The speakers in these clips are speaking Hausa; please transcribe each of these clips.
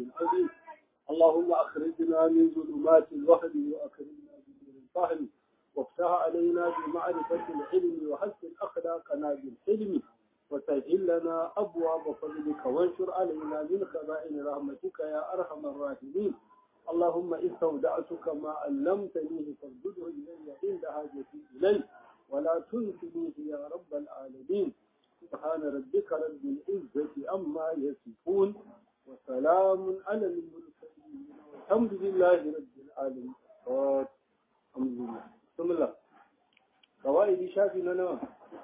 العظيم اللهم أخرجنا من ظلمات الوهم وأكرمنا بنور الفهم وافتح علينا بمعرفة العلم وحسن أخلاقنا بالحلم وسهل لنا أبواب فضلك وانشر علينا من خزائن رحمتك يا أرحم الراحمين اللهم استودعتك ما علمتنيه فردده إلي عند حاجتي إليه ولا تنسنيه يا رب العالمين سبحان ربك رب العزة أما يصفون وسلام على المرسلين والحمد لله رب العالمين الحمد لله بسم الله قواعد شافي نوى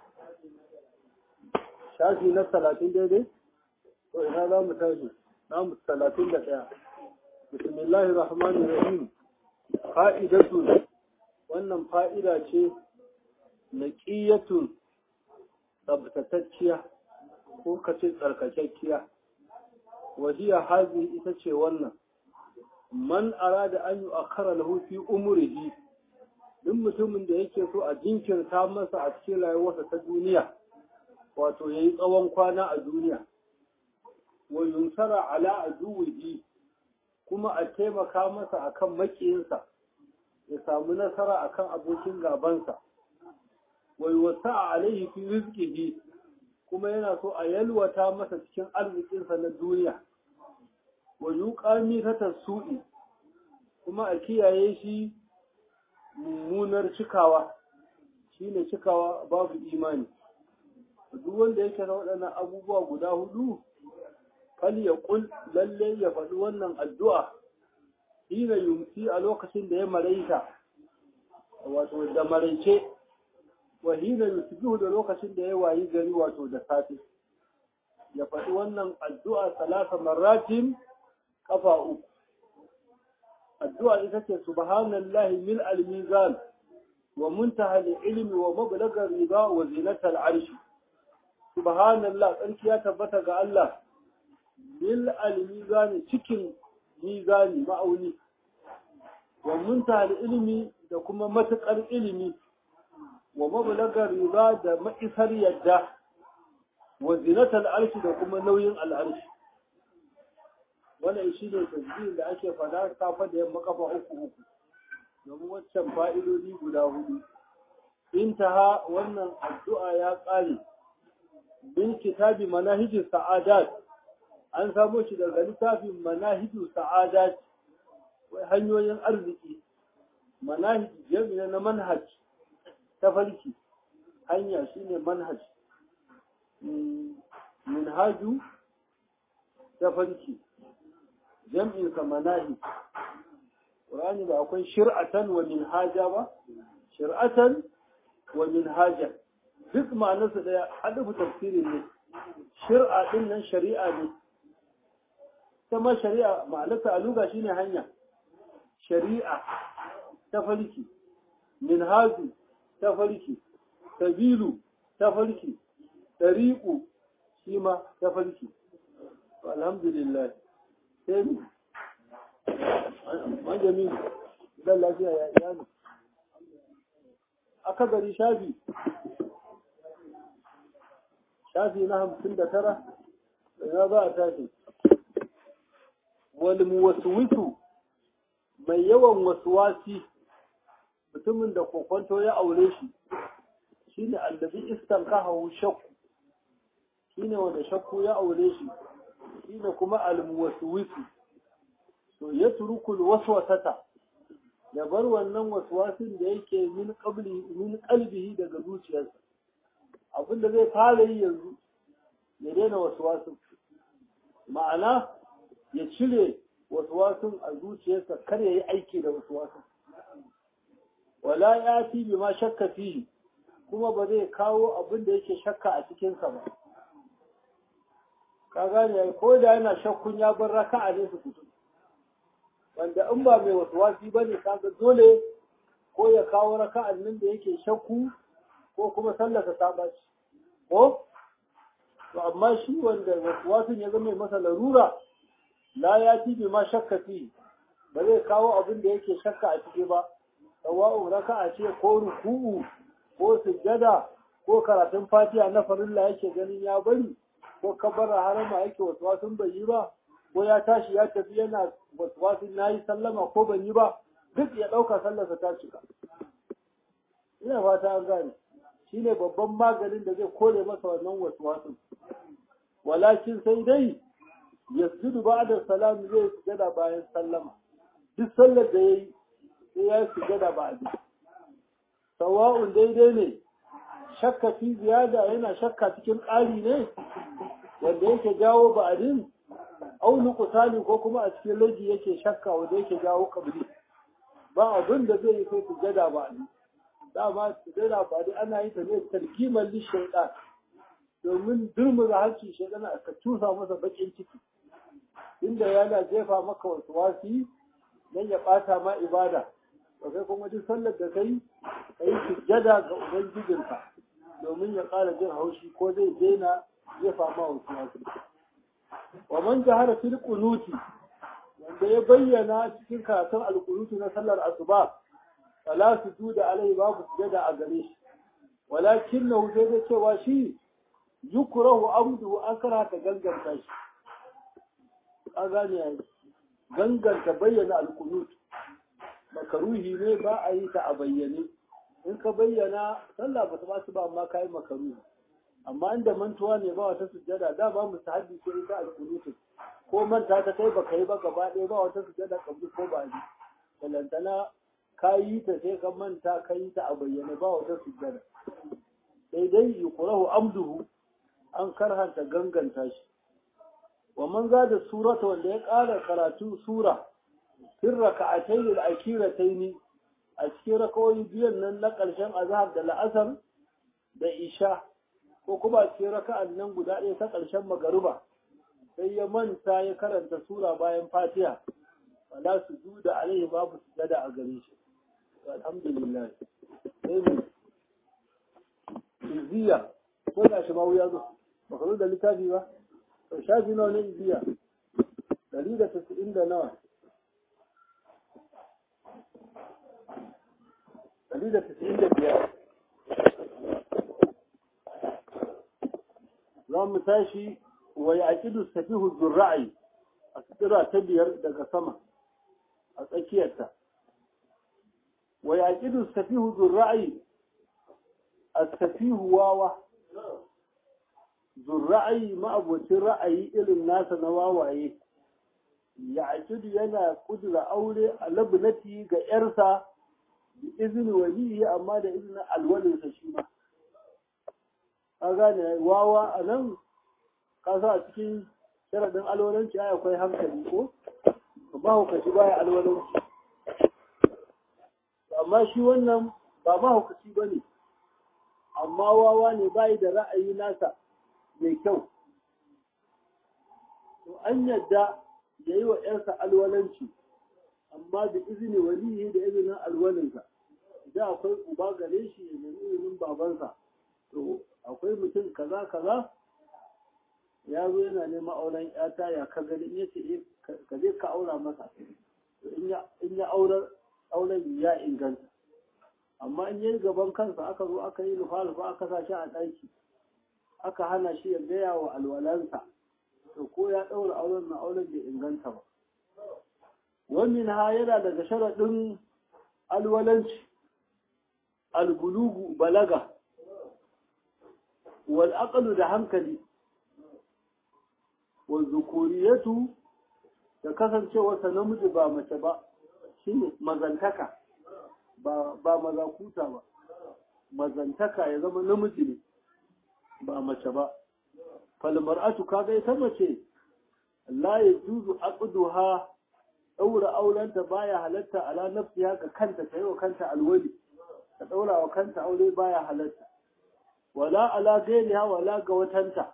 shafi na talatin daidai to ina za mu tashi na mu talatin da ɗaya bismillahir rahmanir rahim fa'idatu wannan fa'ida ce naqiyatun tsabtatacciya ko kace tsarkakekkiya wahiya hazi ita ce wannan man arada an yi akara lahu fi umrihi duk mutumin da yake so a jinkirta masa a cikin rayuwarsa ta duniya wato ya yi tsawon kwana a duniya wa yunsara ala aduwihi kuma a taimaka masa akan makiyinsa ya samu nasara akan abokin gabansa wa yuwasa alaihi fi rizqihi kuma yana so a yalwata masa cikin arzikinsa na duniya wa yuqami ta su'i kuma a kiyaye shi mummunar cikawa shine cikawa babu imani duk wanda yake da waɗannan abubuwa guda hudu fal ya kul lalle ya faɗi wannan addu'a hina yumsi a lokacin da ya maraita wato da maraice wa hina yusbihu da lokacin da ya wayi gari wato da safe ya faɗi wannan addu'a salasa marratin kafa uku addu'a ita ce subhanallahi mil al-mizan wa muntaha al-ilmi wa mablagha riba wa zinatal arshi subhanallah tsarki ya tabbata ga Allah bil al-mizani cikin mizani ma'auni wa muntaha ilimi da kuma matukar ilimi wa mablagar riba da ma'isar yadda wa zinatal arshi da kuma nauyin al'arshi wannan shi ne tasbihin da ake fada safa da yamma kafa uku uku domin waccan fa'idodi guda hudu intaha wannan addu'a ya ƙare bin kitabi manahijin sa'adat an samo shi daga littafin manahijin sa'adat wai hanyoyin arziki manahij jami'a na manhaj ta farki hanya shine manhaj minhaju ta farki jam'in sa manahij Qur'ani ba akwai shir'atan wa minhaja ba shir'atan wa minhaja duk ma'anarsa daya haɗufu tafsirin ne shir'a ɗin nan shari'a ne ma shari'a ma'anarsa a luga shine hanya shari'a ta farki minhazu ta farki sabilu ta farki tariqu shi ma ta farki alhamdulillah sai mu majami dan lafiya ya iyali aka gari shafi shafi na hamsin da tara ina za a tashi wal muwaswisu mai yawan wasuwasi mutumin da kokonto ya aure shi shine allazi istankahu shakku shine wanda shakku ya aure shi shine kuma al muwaswisu to ya turukul waswasata ya bar wannan waswasin da yake min qabli min qalbihi daga zuciyarsa abin da zai fara yi yanzu ya daina waswasin ma'ana ya cire waswasin a zuciyarsa kar ya yi aiki da waswasin wala ya fi bi ma shakka fi kuma ba zai kawo abin da yake shakka a cikinsa ba ka gane ko da yana shakkun ya bar raka'a ne su fito wanda in ba mai waswasi ba ne kaga dole ko ya kawo raka'an nan da yake shakku ko kuma sallasa ta ɓaci ko to amma shi wanda waswasin ya zama masa larura la ya fi bi ma shakka fi ba zai kawo abin da yake shakka a ciki ba sawa'u raka'a ce ko ruku'u ko sujjada ko karatun fatiha na farilla yake ganin ya bari ko kabara harama yake waswasin bai yi ba ko ya tashi ya tafi yana wasu na yi sallama ko ban yi ba duk ya ɗauka sallarsa ta cika ina fata an gane shi ne babban maganin da zai kore masa wannan wasu walakin sai dai yasjudu ba'da salam zai sujada bayan sallama duk sallar da yayi sai ya sujada ba'da sawa'un daidai ne shakka fi ziyada yana shakka cikin ƙari ne wanda yake jawo ba'adin au nuqsani ko kuma a cikin laji yake shakka wanda yake jawo kabri ba abin da zai yi sai sujada ba'di dama sujada ba'di ana yi ta ne tarkiman lishaitan domin durmuza hancin shaitan aka tusa masa bakin ciki inda yana jefa maka wasu wasi dan ya bata ma ibada to kai kuma duk sallar da kai kai sujjada ga ubangijinka domin ya ƙara jin haushi ko zai daina jefa ma wasu wasi wa man jahara fil qunuti wanda ya bayyana cikin karatun alqunuti na sallar asuba fala sujuda alai babu sujada a gare shi walakinnahu sai da cewa shi yukrahu amdu an karata ganganta shi a gane yayi ganganta bayyana alkunut makaruhi ne ba a yi ta a bayyane in ka bayyana sallah ba ta ba su ba amma ka yi makaruhi amma inda mantuwa ne ba wata sujjada da ba mu sahabi ko ita alkunut ko manta ta kai baka yi ba gaba ɗaya ba wata sujjada kabli ko ba ji balantana ka yi ta sai ka manta ka yi ta a bayyane ba wata sujjada sai dai yuqrahu amduhu an karhanta ganganta shi wa man da surata wanda ya ƙara karatu sura fin raka'atayn al-akhiratayn a cikin rakawoyi biyan nan na ƙarshen azhar da la'asar da isha ko kuma a cikin raka'an nan guda ɗaya ta ƙarshen magariba sai ya manta ya karanta sura bayan fatiha wala su juda alaihi babu sujada a gare shi alhamdulillah sai mu izziya ko da shi ma wuya zo baka zo da littafi ba to shafi nawa ne izziya dari da tasa'in da nawa dari da tasa'in da biyar za mu tashi wa ya aƙidu safihu zurra'i a tsira ta biyar daga sama a tsakiyarta wa ya aƙidu safihu zurra'i a safihu wawa zurra'ayi ma'abocin ra'ayi irin nasa na wawaye ya aƙidu yana kudura aure a labnati ga ‘yarsa da izini waliyi amma da izinin alwalinsa shi ma ka gane wawa a nan kasa a cikin sharaɗin alwalanci ai akwai hankali ko ba hukaci baya alwalanci amma shi wannan ba mahaukaci ba ne amma wawa ne bayi da ra'ayi nasa mai kyau to an yadda ya yi wa ‘yarsa alwalanci amma da izini waliyi da izinin alwalinsa idan akwai uba gare shi ya nemi izinin babansa to akwai mutum kaza kaza ya zo yana neman auren yata ya ka gani in yace ka je ka aura masa in ya aurar auren ya inganta amma in yi gaban kansa aka zo aka yi lufa-lufa aka sa shi a ɗaki aka hana shi ya gaya wa alwalansa to ko ya ɗaura auren na auren bai inganta ba wannan ha yana daga sharaɗin alwalanci albulugu balaga wal aqlu da hankali wal zukuriyatu da kasancewarsa namiji ba mace ba shine mazantaka ba ba mazakuta ba mazantaka ya zama namiji ne ba mace ba fal mar'atu kaga ita mace la yajuzu aqduha daura aurenta baya halatta ala nafsiha ga kanta ta yi wa kanta alwali ta daura wa kanta aure baya halatta wala ala gairiha wala ga watanta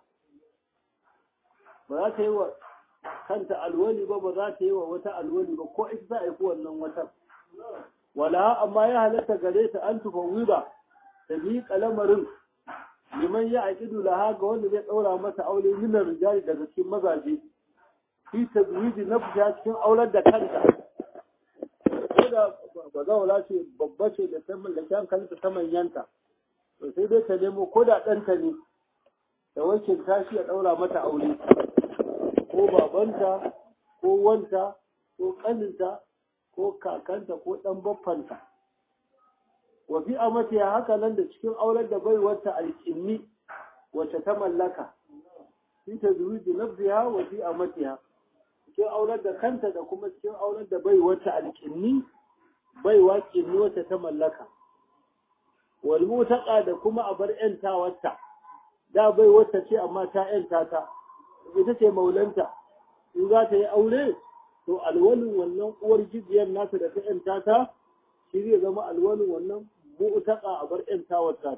ba za ta yi wa kanta alwali ba ba za ta yi wa wata alwali ba ko ita za a yi wannan watan wala amma ya halatta gare ta an tufawwiba ta miƙa lamarin liman ya aqidu laha ga wanda zai daura mata aure minar rijali daga cikin mazaje fi tazwiji nafsiha cikin aurar da kanta ko da ba zaura ce babba ce da ta mallaki hankalinta ta manyanta to sai dai ta nemo ko da ɗanta ne da wakilta shi ya ɗaura mata aure ko babanta ko wanta ko ƙaninta ko kakanta ko ɗan baffanta wa fi amatiya haka nan da cikin auren da bai wata alƙinni wacce ta mallaka fi ta zuwiji nafsiha wa fi amatiha cikin auren da kanta da kuma cikin auren da bai wata alƙinni bai waƙinni wacce ta mallaka wal mutaqa da kuma a bar ƴantawarta da bai wata ce amma ta ƴanta ta ita ce maulanta in za ta yi aure to alwalin wannan uwar jijiyar nata da ta ƴanta ta shi zai zama alwalin wannan mu'taqa a bar ƴantawar ta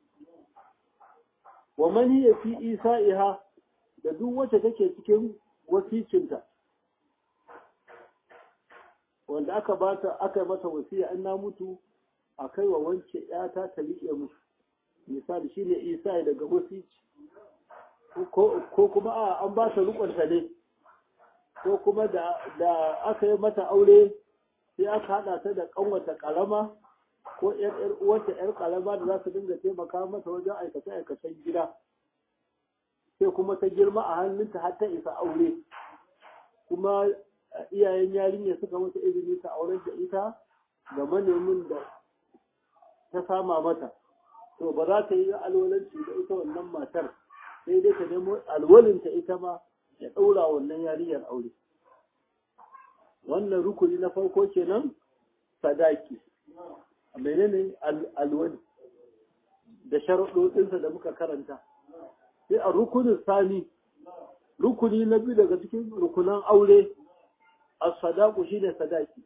wa man hiya fi isa'iha da duk wacce take cikin wasicinta wanda aka bata aka mata wasiya an na mutu a kai wa wance yata ta liƙe musu misali shine isa daga wasici ko kuma a an ba ta rukunta ne ko kuma da aka yi mata aure sai aka haɗa ta da ƙanwata ƙarama ko ‘yar uwarta ‘yar ƙarama da za su dinga taimaka mata wajen aikace-aikacen gida sai kuma ta girma a hannunta har ta isa aure kuma iyayen yarinya suka mata izini ta auren da ita ga manemin da ta sama mata to ba za ta yi alwalanci da ita wannan matar sai dai ta nemo alwalinta ita ma ya ɗaura wannan yarinyar aure wannan rukuni na farko kenan sadaki menene alwali da sharuɗoɗinsa da muka karanta sai a rukunin sani rukuni na biyu daga cikin rukunan aure a sadaku shine sadaki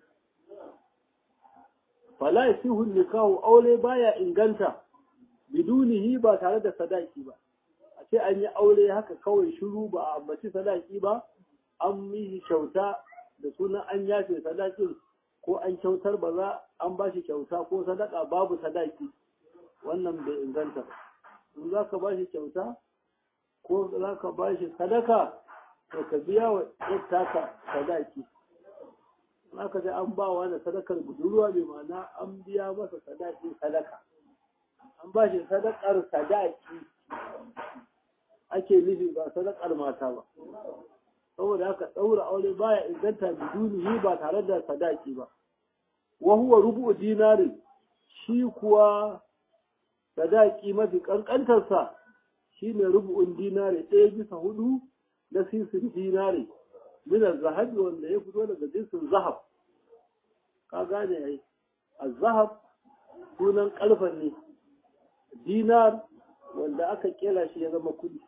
fala yasihu nikahu aure baya inganta bidunihi ba tare da sadaki ba a ce an yi aure haka kawai shiru ba a ambaci sadaki ba an yi kyauta da sunan an yafe sadakin ko an kyautar ba za an ba shi kyauta ko sadaka babu sadaki wannan bai inganta ba in za ka ba shi kyauta ko za ka ba shi sadaka to ka biya wa taka sadaki aka ce an ba wa da sadakar budurwa mai ma'ana an biya masa sadakin sadaka an ba shi sadakar sadaki ake nufi ba sadakar mata ba saboda haka ɗaura aure baya inganta bidunihi ba tare da sadaki ba wa huwa rubu dinari shi kuwa sadaki mafi kankantarsa shine rubu'un dinari ɗaya bisa hudu na sisin dinari min zahabi wanda ya fito daga jinsin zahab ka gane ai az-zahab sunan kalfan ne dinar wanda aka kera shi ya zama kudi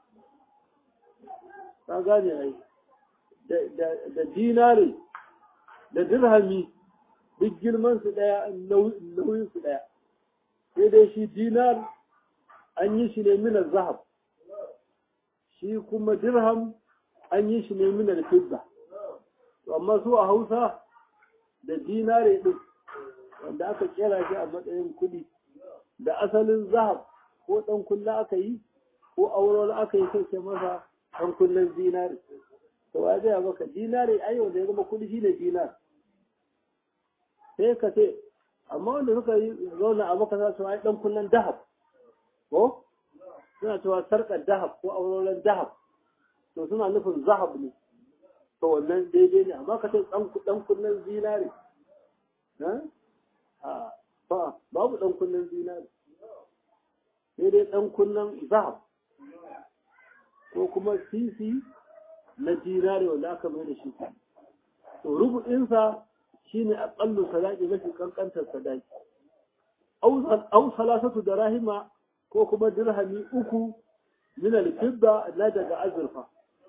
ka gane ai da dinari da dirhami duk girman su daya nauyin su daya sai dai shi dinar an yi shi ne minar zahab shi kuma dirham an yi shi ne minar fidda amma su a hausa da dinare din wanda aka kera shi a matsayin kudi da asalin zahab ko dan kulla aka yi ko auren aka yi sai masa dan kullan dinare to ya gaya maka dinare ai wanda ya zama kudi shine dinar sai ka ce amma wanda suka yi zauna a maka za su ai dan kullan dahab ko suna cewa sarkar dahab ko auren dahab to suna nufin zahab ne to wannan daidai ne amma ka ce dan kunnen zinare ba babu dan kunnen zinare sai dai dan kunnen zahab ko kuma sisi na zinare wanda aka mai da shi to rubu'insa shine aqallu sadaqi mafi kankantar sadaqi aw salasatu darahima ko kuma dirhami uku min al-fidda na daga azurfa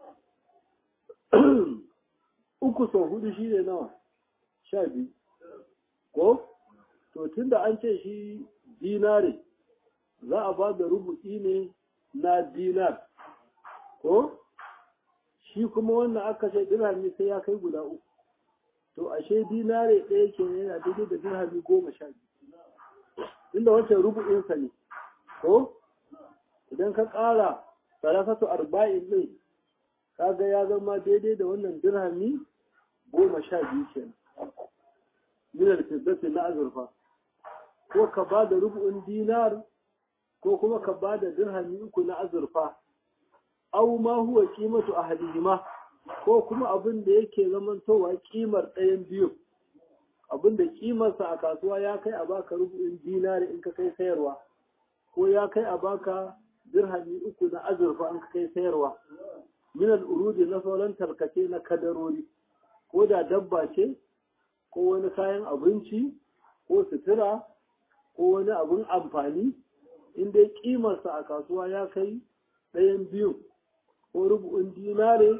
uku sau hudu shi ne nawa sha biyu ko to tunda an ce shi dinare za a ba da rubu'i ne na dinar ko shi kuma wannan aka ce dirhami sai ya kai guda uku to ashe dinare ɗaya ke yana daidai da dirhami goma sha biyu inda wancan rubu'insa ne ko idan ka ƙara salasatu arba'in ɗin kaga ya zama daidai da wannan dirhami goma sha biyu kenan minar fiddati na azurfa ko ka ba da rubu'in dinar ko kuma ka ba da dirhami uku na azurfa aw ma huwa qimatu ahadihima ko kuma abin da yake zamantowa kimar ɗayan biyu abin da kimarsa a kasuwa ya kai a baka rubu'in dinari in ka kai sayarwa ko ya kai a baka dirhami uku na azurfa in ka kai sayarwa min al'urudi na sauran tarkace na kadarori ko da dabba ce ko wani kayan abinci ko sutura ko wani abin amfani in dai kimarsa a kasuwa ya kai ɗayan biyu ko rubu'in dinare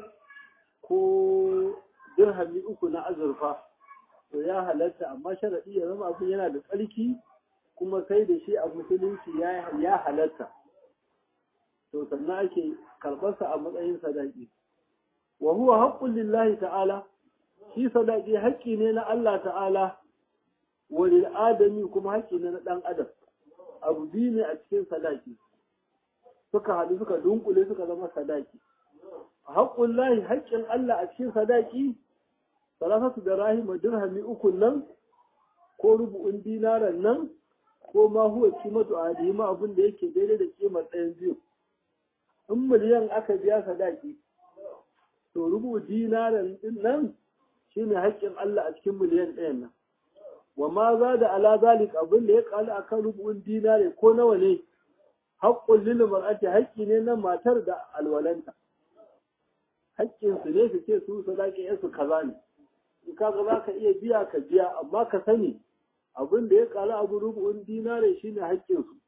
ko dirhami uku na azurfa to ya halatta amma sharaɗi ya zama abin yana da tsarki kuma sai da shi a musulunci ya halatta to sannan ake karɓarsa a matsayin sadaki wa huwa haqqun lillahi ta'ala shi sadaki haƙƙi ne na Allah ta'ala wa lil adami kuma haƙƙi ne na ɗan adam abu biyu ne a cikin sadaki suka haɗu suka dunkule suka zama sadaki haƙƙun lahi haƙƙin Allah a cikin sadaki salasatu da rahima dirhami uku nan ko rubu'un dinaran nan ko ma huwa kimatu adima abin da yake daidai da kimar ɗayan biyu in miliyan aka biya sadaki to rubu dinaran din nan shine haƙƙin Allah a cikin miliyan ɗayan nan wa ma za da ala zalik abin da ya kala akan rubu'un dinare ko nawa ne haƙƙun lil mar'ati haƙƙi ne na matar da alwalanta haƙƙin su ne su ce su sadaki yansu kaza ne in ka ga za ka iya biya ka biya amma ka sani abin da ya kala abu rubu'un dinare shine haƙƙin su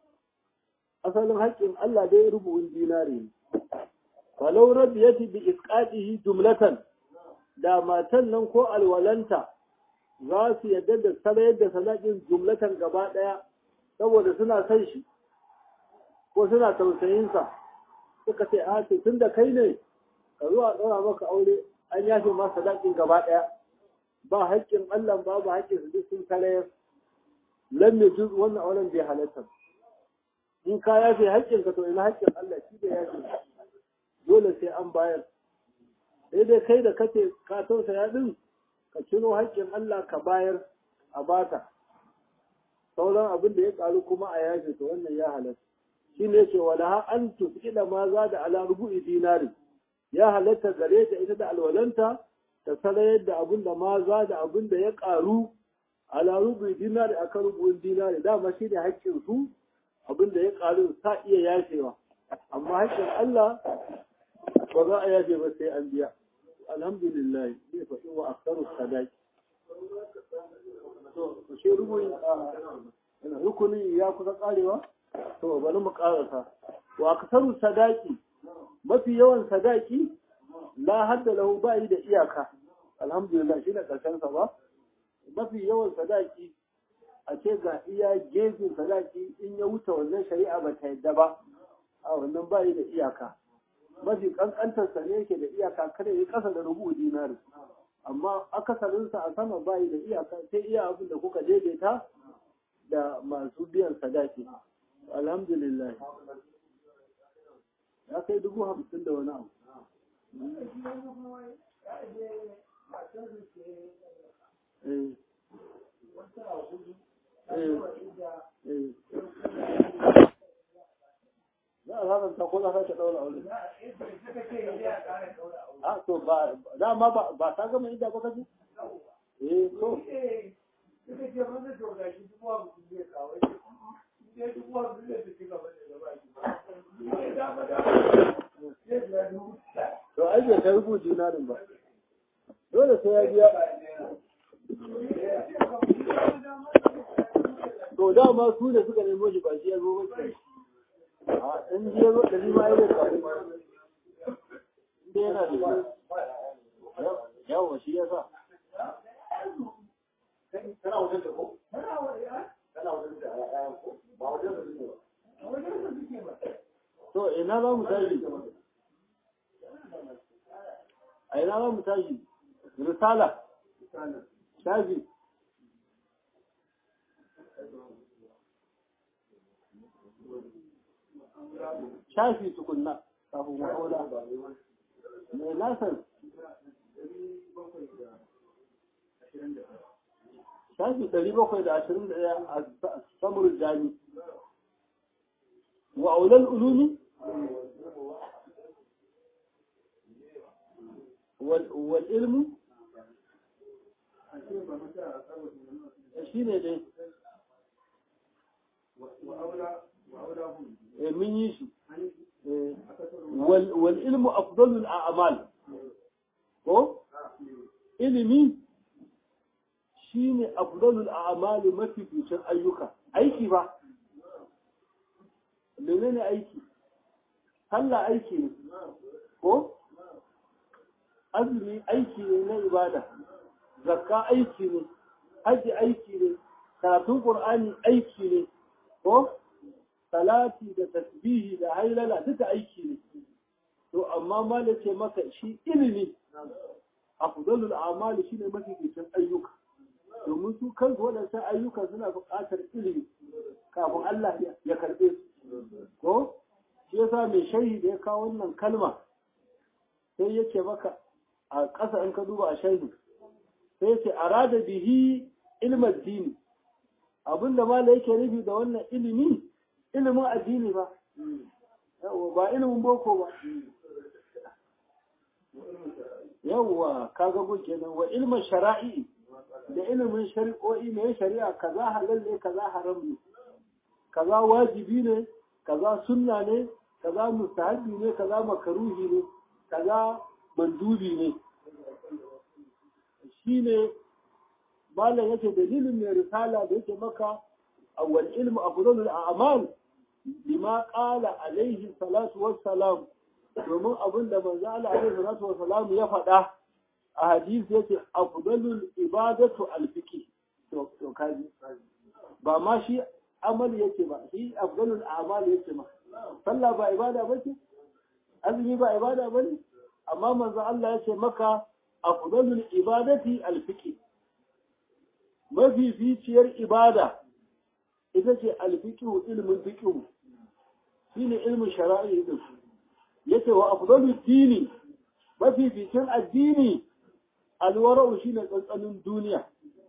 asalin haƙƙin Allah dai rubu'un dinare ne falau rabiyati bi isqatihi jumlatan da matan nan ko alwalanta za su yadda da sarayar da sadakin jumlatan gaba ɗaya saboda suna son shi ko suna tausayinsa suka ce a ce tun da kai ne ka zuwa ɗora maka aure an yafe ma sadakin gaba ɗaya ba haƙƙin Allah ba ba haƙƙin su duk sun sarayar lam yajuz wannan auren bai halatta in ka yafe haƙƙin ka to ina haƙƙin Allah shi da yafe dole sai an bayar sai dai kai da kace ka tausaya din ka ciro haƙƙin Allah ka bayar a bata sauran abin da ya ƙaru kuma a yafe to wannan ya halatta shi ne ce wala ha an tufila ma za da ala rubu'i dinari ya halatta gare ta ita da alwalanta ta salayar da abin da ma za da abin da ya ƙaru ala rubu'i dinari akan rubu'in dinari dama shi ne haƙƙin su abin da ya ƙaru sa iya yafewa amma haƙƙin Allah ba za a yafe ba sai an biya alhamdulillah zai faɗi wa aksaru sadaki to shi rubuyin rukunin ya kusa karewa to bari mu karasa wa aksaru sadaki mafi yawan sadaki la hadda lahu ba yi da iyaka alhamdulillah shi ne karshen sa ba mafi yawan sadaki a ce ga iya gefen sadaki in ya wuce wannan shari'a ba ta yadda ba a wannan ba yi da iyaka mafi kankantar sa ne yake da iyaka kada ya kasa da rubu dinari amma akasarinsa a sama bayi da iyaka sai iya abin da kuka daidaita da masu biyan sadaki alhamdulillah ya kai dubu hamsin da wani abu za a haramta ko za ka ɗaura aure a to ba dama ba ba ta gama inda ba kaje eh to suka ce mana to ga shi dubu hamsin zai kawai ne dubu hamsin zai ci gaba da gaba shi ba dama dama zai biya dubu to ai bai kai rubu dinarin ba dole sai ya biya to dama su ne suka nemo shi ba shi ya zo ba a in ji ya zo da ma ya zai faru inda yana da shi yawa shi ya sa kana wajen da ko kana wajen da ya ko ba wajen da suke ba wajen da suke ba to ina za mu tashi a ina za mu tashi risala shafi shafi tukunna kafin ma'aula mai nasar shafi ɗari bakwai da ashirin da ɗaya a samur jami wa aulal ulumi wal ilmu shi ne dai mun yi shi wal ilmu afdalul a'mal ko ilimi shine afdalul a'mal mafi fitin ayyuka aiki ba menene aiki sallah aiki ne ko azumi aiki ne na ibada zakka aiki ne haji aiki ne karatun qur'ani aiki ne ko salati da tasbihi da hailala duka aiki ne to amma mala ce maka shi ilimi afdalul a'mali shine mafificin ayyuka domin su kansu waɗannan ayyuka suna buƙatar ilimi kafin Allah ya karɓe su ko shi yasa mai sharhi da ya kawo wannan kalma sai yake maka a ƙasa in ka duba a sharhi sai yake arada bihi ilmin dini abinda mala yake nufi da wannan ilimi ilimin addini ba ba ilimin boko ba yawwa kaga gun kenan wa ilmin shara'i da ilimin shari'o'i ne shari'a kaza halal ne kaza haram ne kaza wajibi ne kaza sunna ne kaza mustahabi ne kaza makaruhi ne kaza mandubi ne shine malam yake dalilin mai risala da yake maka awwal ilmu afdalul a'mal bima qala alaihi salatu wassalam domin abin da manzo Allah alaihi salatu wassalam ya faɗa a hadisi yake afdalul ibadatu alfiqi to to kaji ba ma shi amali yake ba shi afdalul a'mal yake ma sallah ba ibada bace azumi ba ibada bane amma manzo Allah yake maka afdalul ibadati alfiqi mafificiyar ibada ita ce alfiqhu ilmin fiqhu shine ilmin shara'i din yace wa afdalu dini mafificin addini alwara'u shine tsantsanin duniya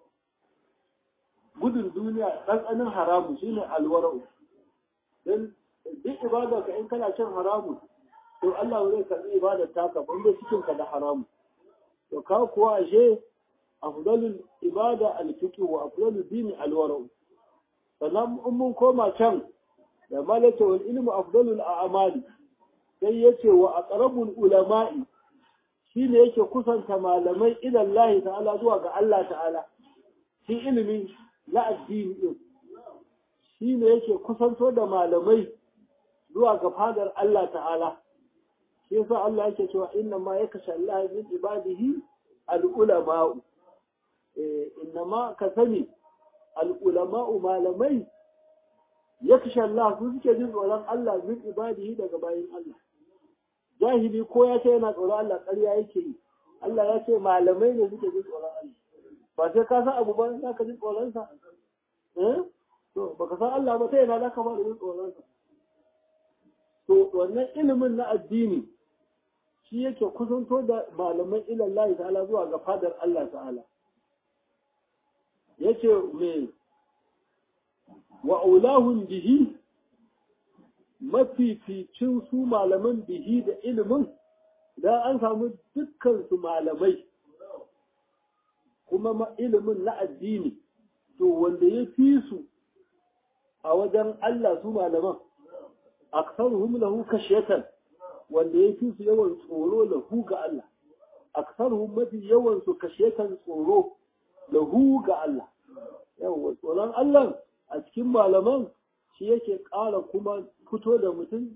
gudun duniya tsantsanin haramu shine alwara'u dan duk ibada ka in kana cin haramu to Allah zai karbi ibadar taka banda cikin ka da haramu to ka kuwa ashe afdalul ibada alfiqh wa afdalul dini alwara'u sannan in mun koma can da malaka wal ilmu afdalul a'mali sai yace wa aqrabul ulama'i shine yake kusanta malamai ila Allah ta'ala zuwa ga Allah ta'ala shi ilimi na addini din shine yake kusanto da malamai zuwa ga fadar Allah ta'ala shi yasa Allah yake cewa inna ma yakasha Allah min ibadihi al-ulama'u eh inna ma ka sani al-ulama'u malamai yakasha Allah su suke jin tsoron Allah min ibadihi daga bayin Allah jahili ko ya ce yana tsoron Allah ƙarya yake yi Allah ya ce malamai ne suke jin tsoron Allah ba sai ka san abu ba za ka jin tsoron sa eh to baka san Allah ba sai yana za ka fara jin tsoron sa to wannan ilimin na addini shi yake kusanto da malaman ilallahi ta'ala zuwa ga fadar Allah ta'ala yace me wa aulahun bihi mafificin su malaman bihi da ilimin da an samu dukkan su malamai kuma ilimin na addini to wanda ya fi su a wajen Allah su malaman aksaruhum lahu kashiyatan wanda ya fi su yawan tsoro lahu ga Allah aksaruhum mafi yawan su kashiyatan tsoro lahu ga Allah yawa tsoron Allah a cikin malaman shi yake ƙara kuma fito da mutum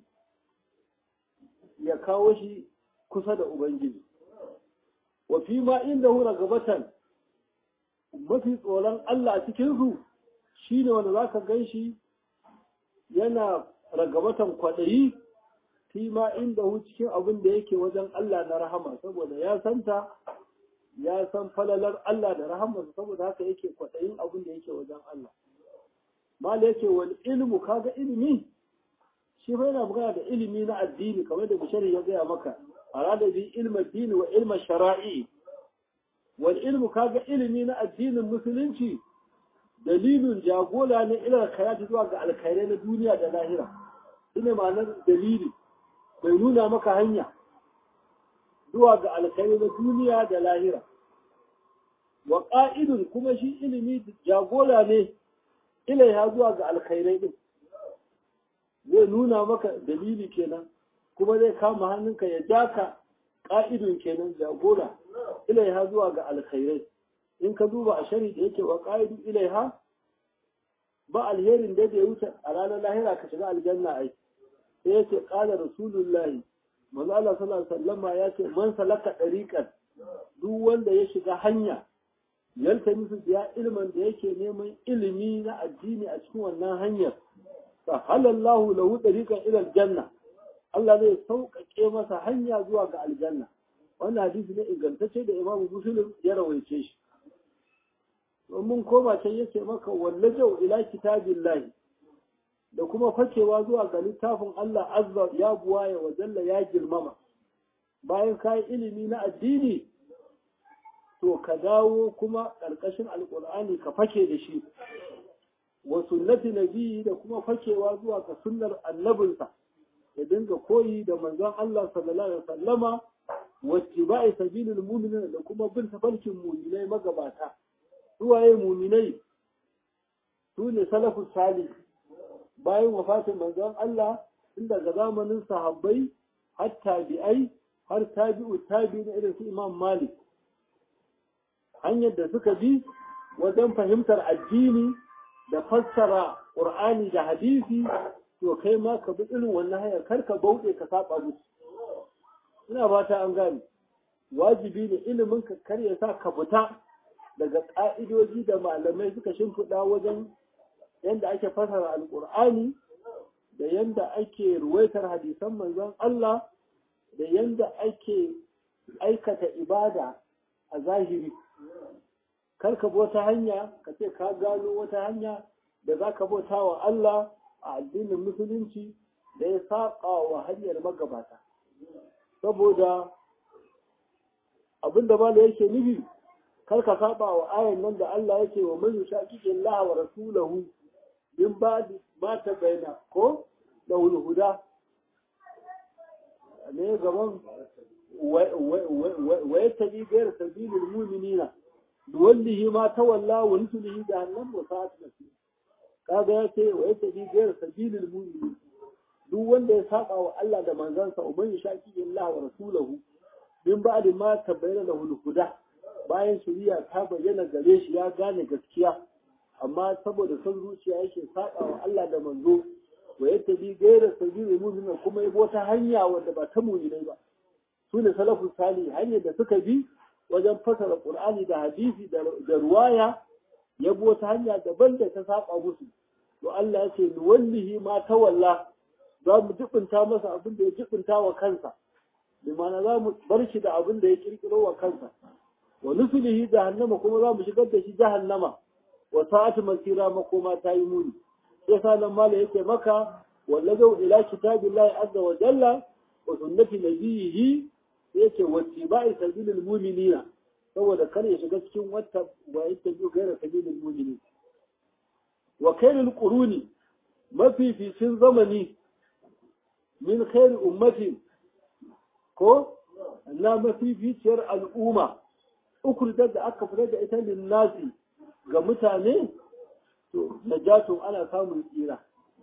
ya kawo shi kusa da Ubangiji. Wa fi ma inda hura gabatan mafi tsoron Allah a cikinsu shi ne wanda za ka gan shi yana ragabatan kwaɗayi fi ma inda hu cikin abin da yake wajen Allah na rahama saboda ya santa ya san falalar Allah da rahamarsa saboda haka yake kwaɗayin abin da yake wajen Allah. Mala yake wani ilmu kaga ilimi shi fa yana magana da ilimi na addini kamar da bishari ya gaya maka arada bi ilma dini wa ilma shara'i wal ilmu kaga ilimi na addinin musulunci dalilin jagora ne ila kayati zuwa ga alkhairai na duniya da lahira shine ma'anar dalili bai nuna maka hanya zuwa ga alkhairi na duniya da lahira wa ƙa'idun kuma shi ilimi jagora ne ilaiha zuwa ga alkhairai din zai nuna maka dalili kenan kuma zai kama hannunka ya jaka ƙa'idun kenan jagora ilaiha zuwa ga alkhairai in ka duba a shari da yake wa ƙa'idun ilaiha ba alherin da ya wuce a ranar lahira ka shiga aljanna ai sai yace qala rasulullahi manzo Allah sallallahu alaihi wasallam ya ce man salaka dariqan duk wanda ya shiga hanya yaltamisu biya ilman da yake neman ilimi na addini a cikin wannan hanyar sahalallahu lahu dariqan ila aljanna Allah zai sauƙaƙe masa hanya zuwa ga aljanna wannan hadisi ne ingantacce da Imam Muslim ya rawaice shi mun koma can yace maka wallajau ila kitabillahi da kuma fakewa zuwa ga littafin Allah azza ya buwaye wa jalla ya girmama bayan ka yi ilimi na addini to ka dawo kuma ƙarƙashin alƙur'ani ka fake da shi wa sunnati nabiyyi da kuma fakewa zuwa ga sunnar annabinsa ya dinga koyi da manzon Allah sallallahu alaihi wasallama wa tibai sabilil mu'minin da kuma bin tafarkin mu'minai magabata suwaye mu'minai su ne salafus salih bayan wafatin manzon Allah tun daga zamanin sahabbai har tabi'ai har tabi'u tabi'in irin su Imam Malik hanyar da suka bi wajen fahimtar addini da fassara Qur'ani da hadisi to kai ma ka bi irin wannan hanyar kar ka bauɗe ka saba musu ina fata an gane wajibi ne ilimin ka kar ya sa ka fita daga ƙa'idoji da malamai suka shimfiɗa wajen yanda ake fasara alƙur'ani da yanda ake ruwaitar hadisan manzon Allah da yanda ake aikata ibada a zahiri kar ka bota hanya ka ce ka gano wata hanya da za ka bauta wa Allah a addinin musulunci da ya saƙa wa hanyar magabata saboda abinda ba da yake nufi kar ka saba wa ayan nan da Allah yake wa man yushaqiqi Allah wa rasulahu min ba'di ma tabayyana ko da huda ne gaban wa yattabi ghayr sabilil mu'minina duwallihi ma tawalla wa nuslihi jahannam wa sa'at masir kaga ya ce wa yattabi ghayr sabilil mu'minin duk wanda ya saba wa Allah da manzansa uban yushaqiqi Allah wa rasulahu min ba'di ma tabayyana lahu huda bayan shari'a ta bayyana gare shi ya gane gaskiya amma saboda son zuciya yake saba wa Allah da manzo wa yadda bi gaira sabili mu'minin kuma yabo ta hanya wanda ba ta mu'minai ba su ne salafus salih hanyar da suka bi wajen fasara qur'ani da hadisi da ruwaya yabo ta hanya daban da ta saba musu to Allah ya ce ni wallahi ma tawalla za mu jibinta masa abin da ya jibinta wa kansa bi ma'ana za mu bar shi da abin da ya kirkiro wa kansa wa nusulihi jahannama kuma za mu shigar da shi jahannama wa sa'atu masira makoma ta yi muni sai sa nan mala yake maka wallazau ila kitabillahi azza wa jalla wa sunnati nabiyhi yake wattiba'i sabilil mu'minina saboda kar ya shiga cikin wata wa yattabi ghayra sabilil mu'minin wa khairul quruni mafificin zamani min khairi ummati ko na mafificiyar al'umma ukurtar da aka fitar da ita linnasi ga mutane to najatun ana samun tsira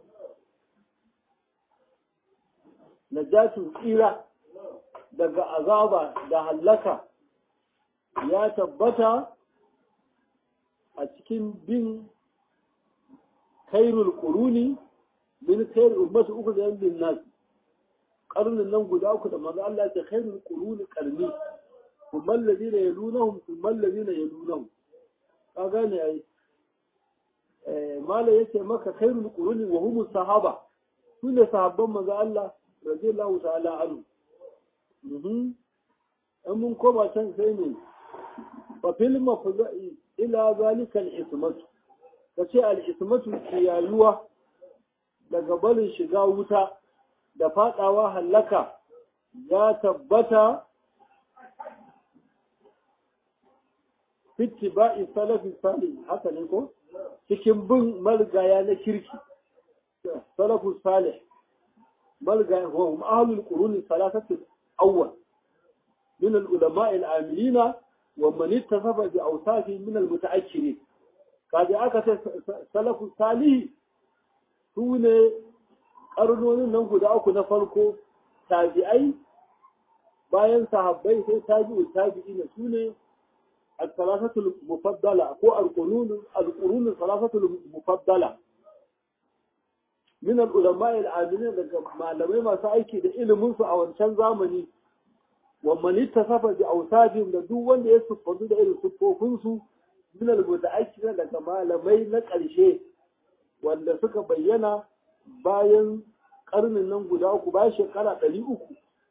najatun tsira daga azaba da hallaka ya tabbata a cikin bin kairul quruni min kairul ummati uku da yan nas karnin nan guda uku da manzo Allah ya ce kairul quruni qarni kuma alladhina yalunahum kuma alladhina yalunahum ka gane ai eh mala yace maka kairul quruni wa hum sahaba sune sahabban manzo Allah radiyallahu ta'ala anhu mhm an mun koma can sai ne fa fil mafza'i ila zalika al-ismatu kace al-ismatu kiyayuwa daga barin shiga wuta da fadawa hallaka ya tabbata fitti ba'i salafi salih haka ne ko cikin bin malgaya na kirki salafu salih malgaya wa hum ahlul qurun salasatu awwal min al-ulama al-amilina wa man ittasafa bi awsafi min al-mutaakhirin kaje aka ce salafu salihi su ne karnonin nan guda uku na farko tabi'ai bayan sahabbai sai tabi'u tabi'ina su ne الثلاثة المفضلة أو القرون القرون الثلاثة المفضلة من العلماء العاملين malamai masu aiki da iliminsu a wancan zamani ومن اتصف بأوصافهم da duk wanda ya siffantu da irin siffofinsu min al-muta'akkida daga malamai na ƙarshe wanda suka bayyana bayan karnin nan guda uku bayan shekara ɗari uku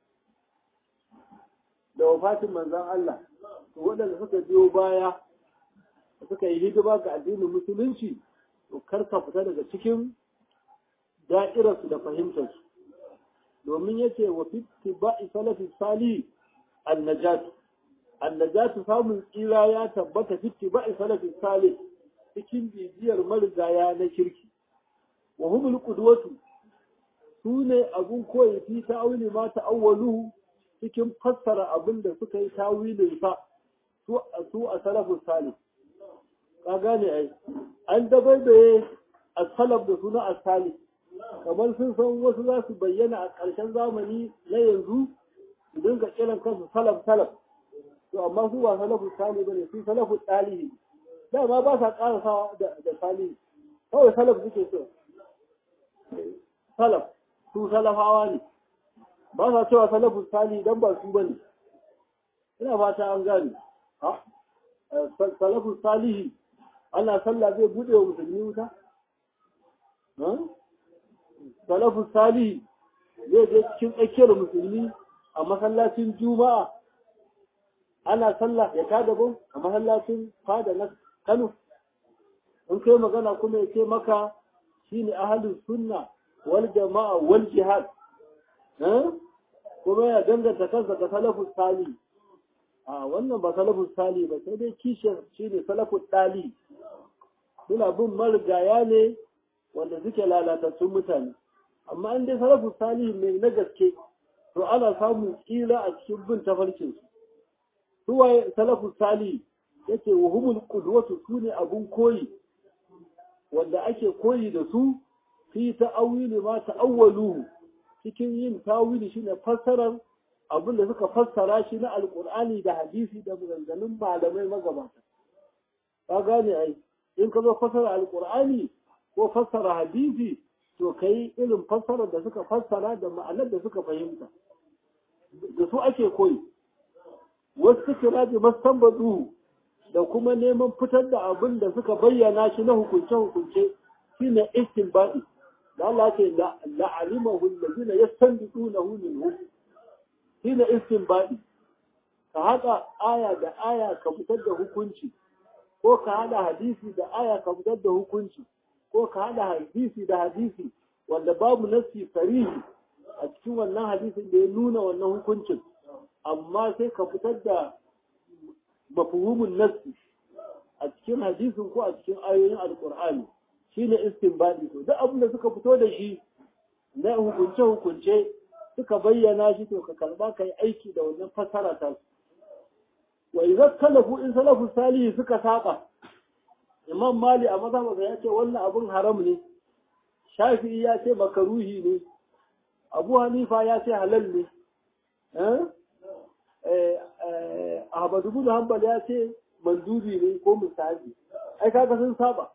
da wafatin manzan Allah to waɗanda suka biyo baya suka yi hidima ga addinin musulunci to kar ka fita daga cikin da'irarsu da fahimtarsu domin yace wa fi tibai salafi salih annajatu annajatu samun tsira ya tabbata fi tibai salafi salih cikin bibiyar marigaya na kirki wa humul qudwatu sune abun koyi fi ta'awili ma ta'awwaluhu cikin fassara abin da suka yi tawilin sa su su a salafus salih ka gane ai an dabaibaye as-salaf da suna as-salih kamar sun san wasu za su bayyana a ƙarshen zamani na yanzu su dinga kiran kansu salaf salaf to amma su ba salafu sali bane su salafu ɗalihi dama ba sa ƙarasawa da da sali kawai salaf suke so salaf su salafawa ne ba sa cewa salafu sali dan ba su bane ina fata an gane ha salafu salihi ana sallah zai bude wa musulmi wuta salafu salihi zai je cikin tsakiyar musulmi a masallacin juma'a ana sallah ya tada bau a masallacin fada na kano in kai magana kuma ya ce maka shine ahalin sunna wal jama'a wal jihad kuma ya danganta kansa ga salafus sali a wannan ba salafus sali ba sai dai kishiyar shine salafus dali suna bin marigaya ne wanda suke lalatattun mutane amma an dai salafus sali mai na gaske to ana samun tsira a cikin bin tafarkin su suwaye salafus sali yace wa humul qudwatu sune abun koyi wanda ake koyi da su fi ta'awili ma ta'awwaluhu cikin yin tawili shine fassarar abin da suka fassara shi na alkur'ani da hadisi da maganganun malamai magabata ka gane ai in ka zo fassara alkur'ani ko fassara hadisi to kai irin fassarar da suka fassara da ma'anar da suka fahimta da su ake koyi wasu kira bi mastanbadu da kuma neman fitar da abin da suka bayyana shi na hukunce-hukunce shine istinbadi da Allah ce la'alimahu allazina yastanbidunahu minhu shine istinbadi ka haɗa aya da aya ka fitar da hukunci ko ka haɗa hadisi da aya ka fitar da hukunci ko ka haɗa hadisi da hadisi wanda babu nassi sarihi a cikin wannan hadisin da ya nuna wannan hukuncin amma sai ka fitar da mafhumin nassi a cikin hadisin ko a cikin ayoyin alkur'ani shine istinbadi to duk abin da suka fito da shi na hukunce hukunce suka bayyana shi to ka karba kai aiki da wannan fasara ta su wa idza talafu in salafu salihi suka saba imam mali a mazhabinsa ya ce wannan abun haram ne shafi'i ya ce makaruhi ne abu hanifa ya ce halal ne ahmadu bin hanbal ya ce mandubi ne ko musabi ai kaga sun saba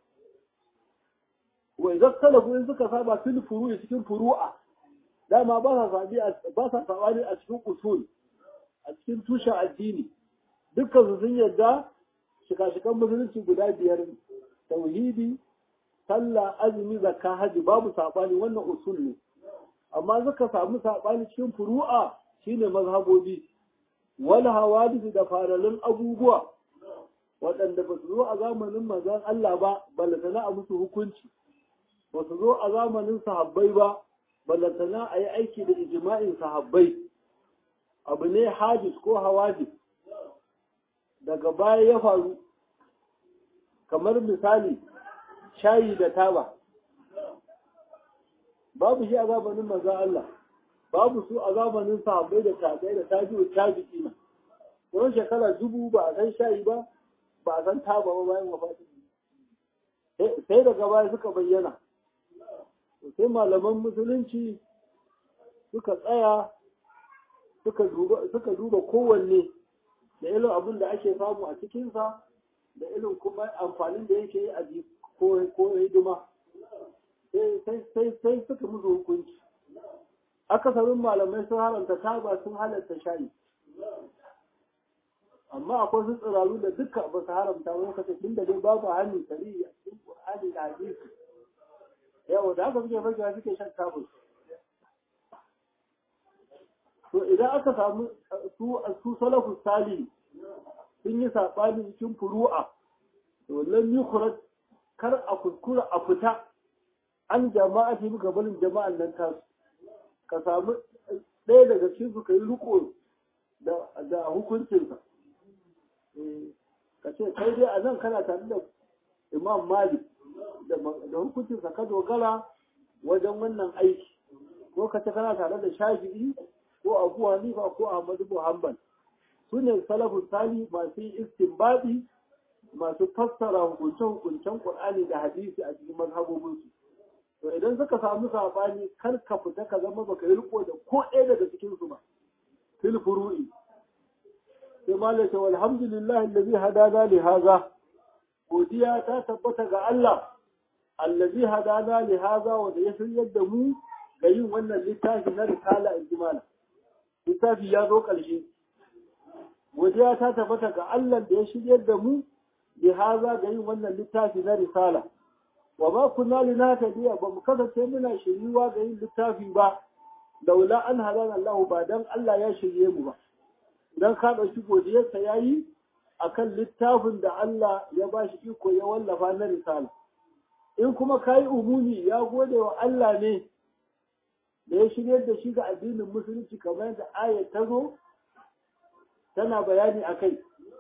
wa idza talafu in suka saba fil furu'i cikin furu'a dama ba sa sabi ba sa sabani a cikin usul a cikin tushen addini dukkan su sun yarda shika-shikan musulunci guda biyar tauhidi sallah azumi zakka haji babu sabani wannan usul ne amma suka samu sabani cikin furu'a shine mazhabobi wal hawadith da faralin abubuwa waɗanda ba su zo a zamanin manzon Allah ba balantana a musu hukunci ba su zo a zamanin sahabbai ba balantana a yi aiki da ijma'in sahabbai abu ne hadis ko hawadis daga baya ya faru kamar misali shayi da taba babu shi a zamanin manzon Allah babu su a zamanin sahabbai da tabi'ai da tabi'u tabi'ina tsawon shekara dubu ba a san shayi ba ba a san taba ba bayan wafatin sai daga baya suka bayyana sai malaman musulunci suka tsaya suka duba kowanne da irin abin da ake samu a cikinsa da irin kuma amfanin da yake yi a ko hidima sai suka musu hukunci akasarin malamai sun haramta taba sun halatta shayi amma akwai su tsiraru da duka ba su haramta wani kasa tun da dai babu hannu sari a cikin Qur'ani da hadisi yawa da haka suke fakewa suke shan tabus to idan aka samu su su salafus sali sun yi sabani cikin furu'a to lam yukhraj kar a kuskura a fita an jama'a fi gabanin jama'an nan tasu ka samu ɗaya daga cikin su kai riko da hukuncinsa ka ce kai dai a nan kana tare da imam malik da hukuncinsa ka dogara wajen wannan aiki ko ka ce kana tare da shafi'i ko abu hanifa ko ahmadu muhammad su ne salafun sali masu istinbadi masu fassara hukunce-hukuncen qur'ani da hadisi a cikin mazhabobinsu to idan suka samu sabani kar ka fita ka zama baka yi riko da ko ɗaya daga cikin su ba fil furu'i sai malaka walhamdulillahi allazi hadana li hadha godiya ta tabbata ga Allah allazi hadana li hadha wanda ya shiryar da mu ga yin wannan littafi na risala ijmala littafi ya zo ƙarshe godiya ta tabbata ga Allah da ya shiryar da mu li hadha ga yin wannan littafi na risala wa ma kunna linahtadiya ba mu kasance muna shiryuwa ga yin littafi ba laula an hadana Allah ba dan Allah ya shirye mu ba dan ka dauki godiyarsa yayi akan littafin da Allah ya bashi iko ya wallafa na risala in kuma kai umumi ya gode wa Allah ne da ya shiryar da shi ga addinin musulunci kamar yadda ayat ta zo tana bayani akai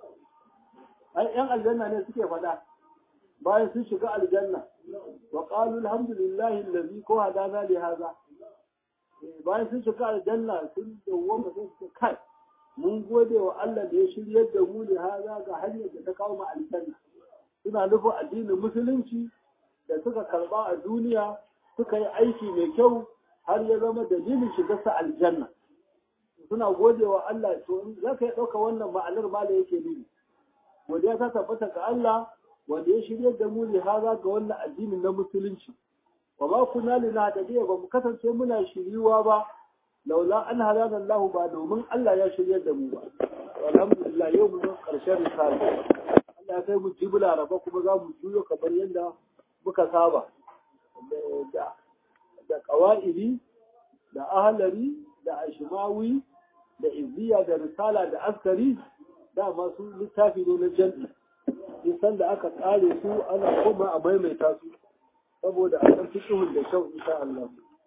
ai yan aljanna ne suke faɗa bayan sun shiga aljanna wa qalu alhamdulillahi allazi ko hadana li hadha bayan sun shiga aljanna sun dawwama sun ce kai mun gode wa Allah da ya shiryar da mu li hadha ga hanyar da ta kawo mu aljanna suna nufin addinin musulunci da suka karba a duniya suka yi aiki mai kyau har ya zama dalilin shigarsa aljanna suna gode wa Allah to za ka yi ɗauka wannan ma'anar ma da yake nufi godiya ta tabbata ga Allah wanda ya shirya da mu haza ga wannan addinin na musulunci wa ma kunna linahtadiya ba mu kasance muna shiriwa ba laula an halana Allah ba domin Allah ya shirya da mu ba alhamdulillah yau mun karshen risala Allah ya kai mu jibla raba kuma za mu juyo kamar yadda muka saba da da qawaidi da ahlari da ashmawi da izziya da risala da askari da masu littafi ne na jan'i nisan da aka tsare su ana koma a maimaita su saboda a san fiqhun da kyau insha Allah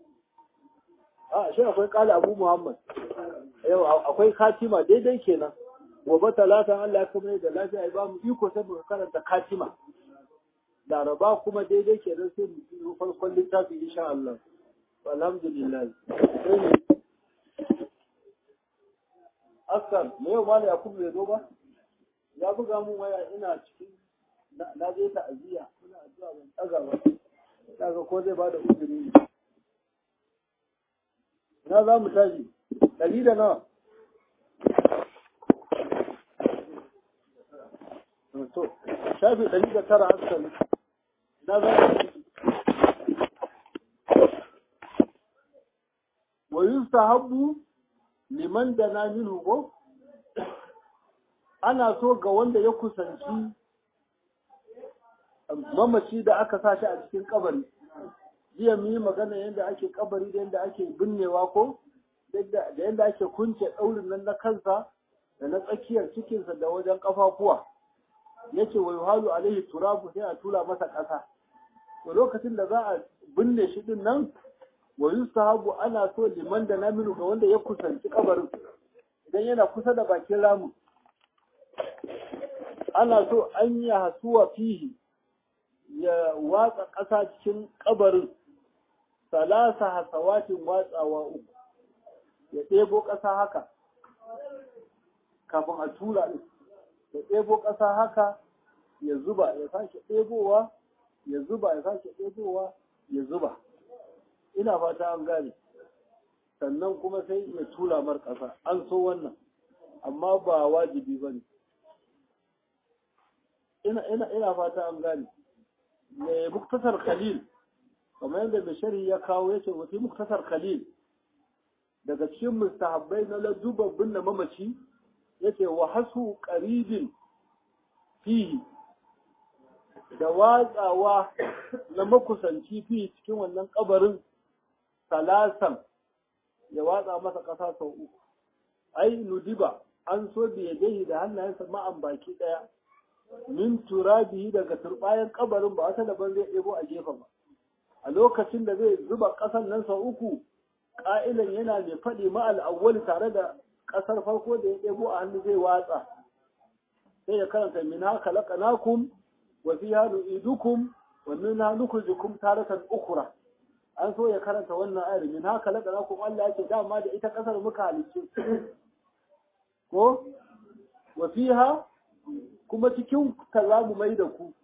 a shi akwai kala Abu Muhammad yau akwai katima daidai kenan gobe talata Allah ya kuma da lafiya ya ba mu iko sai mu karanta katima laraba kuma daidai kenan sai mu yi farkon littafi insha Allah alhamdulillah askar me yau ma ya kuma bai zo ba ya buga mun waya ina cikin na je ta ajiya ina addu'a ban tsaga ba daga ko zai bada uzuri ne na za mu tashi ɗari da nawa to shafi ɗari da tara haskali na za mu wa yustahabbu liman dana minhu ko ana so ga wanda ya kusanci mamaci da aka sa shi a cikin kabari jiya mu yi magana yadda ake kabari da yadda ake binnewa ko da yadda ake kunce ɗaurin nan na kansa da na tsakiyar cikinsa da wajen ƙafafuwa yace wa yuhalu alaihi turabu sai a tura masa ƙasa to lokacin da za a binne shi din nan wa yustahabu ana so liman da naminu ga wanda ya kusanci kabarin idan yana kusa da bakin ramu ana so an yi hasuwa fihi ya watsa ƙasa cikin kabarin salasa hasawatin watsawa uku ya ɗebo ƙasa haka kafin a tura ɗin ya ɗebo ƙasa haka ya zuba ya sake ɗebowa ya zuba ya sake ɗebowa ya zuba ina fata an gane sannan kuma sai ya tura mar ƙasa an so wannan amma ba wajibi ba ne ina, ina, ina fata an gane mai muktasar khalil kamar yadda mai shari ya kawo ya ce wasu muktasar khalil daga cikin mustahabbai na ladubabbin na mamaci ya ce wa hasu ƙaribin fihi da watsawa na makusanci fi cikin wannan kabarin salasan ya watsa masa ƙasa sau uku ai nudiba an so biyadaihi da hannayensa ma'an baki ɗaya min turabihi daga turbayan kabarin ba wata daban zai ɗebo a gefe ba a lokacin da zai zuba ƙasan nan sau uku ƙa'ilan yana mai faɗi ma'al awwali tare da ƙasar farko da ya ɗebo a hannu zai watsa sai ya karanta min haka laƙanakum wa fiha nu'idukum wa minha nukhrijukum taratan ukhra an so ya karanta wannan ayar min haka laƙanakum Allah yake dama da ita ƙasar muka halicce ko wa fiha kuma cikin ka za mu mai da ku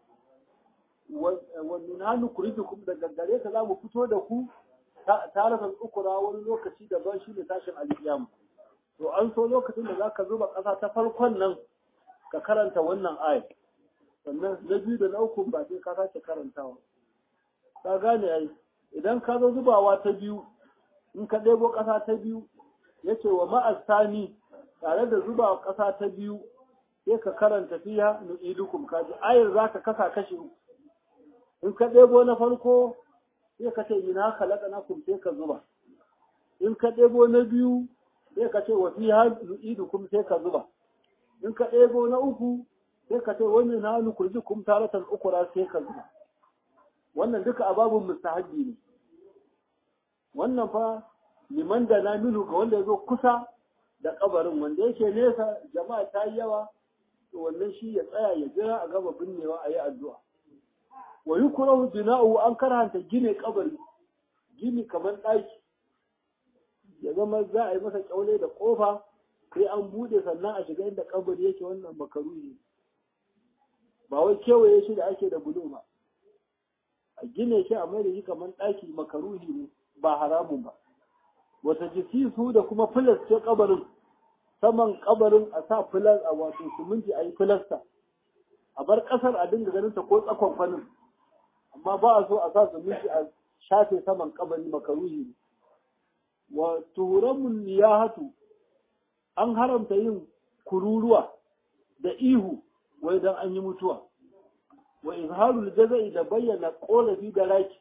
wannan hannu kurijukum daga gare ka za mu fito da ku tarafin ukura wani lokaci da ban shi ne tashin alƙiyama to an so lokacin da zaka zuba ƙasa ta farkon nan ka karanta wannan ayat sannan na biyu da na uku ba sai ka sake karantawa ka gane ai idan ka zo zubawa ta biyu in ka ɗebo ƙasa ta biyu yace wa ma'asani tare da zuba ƙasa ta biyu sai ka karanta fiya nu'idukum kaji ayar za ka kasa kashi uku in ka ɗebo na farko sai ka ce ina khalaqnakum sai ka zuba in ka ɗebo na biyu sai ka ce wa fiha nu'idukum sai ka zuba in ka ɗebo na uku sai ka ce wani na nukurjikum taratan ukura sai ka zuba wannan duka ababun mustahabbi ne wannan fa liman da na minu ga wanda ya zo kusa da kabarin wanda yake nesa jama'a ta yi yawa to wannan shi ya tsaya ya jira a gaba binnewa a yi addu'a wa yi kurahu bina'u an karanta gine kabari gini kamar ɗaki ya zama za a yi masa kyaule da ƙofa sai an buɗe sannan a shiga inda kabari yake wannan makaruhi ba wai kewaye shi da ake da bulo ba a gine shi a mai da shi kamar ɗaki makaruhi ne ba haramun ba wata jisisu da kuma filas ce kabarin saman kabarin a sa filas a wato siminti a yi filasta a bar kasar a dinga ganin ta ko tsakon kwanin amma ba a so a sa siminti a shafe saman kabari makaruhi ne wa turamun niyahatu an haramta yin kururuwa da ihu wai dan an yi mutuwa wa izharul jaza'i da bayyana korafi da raki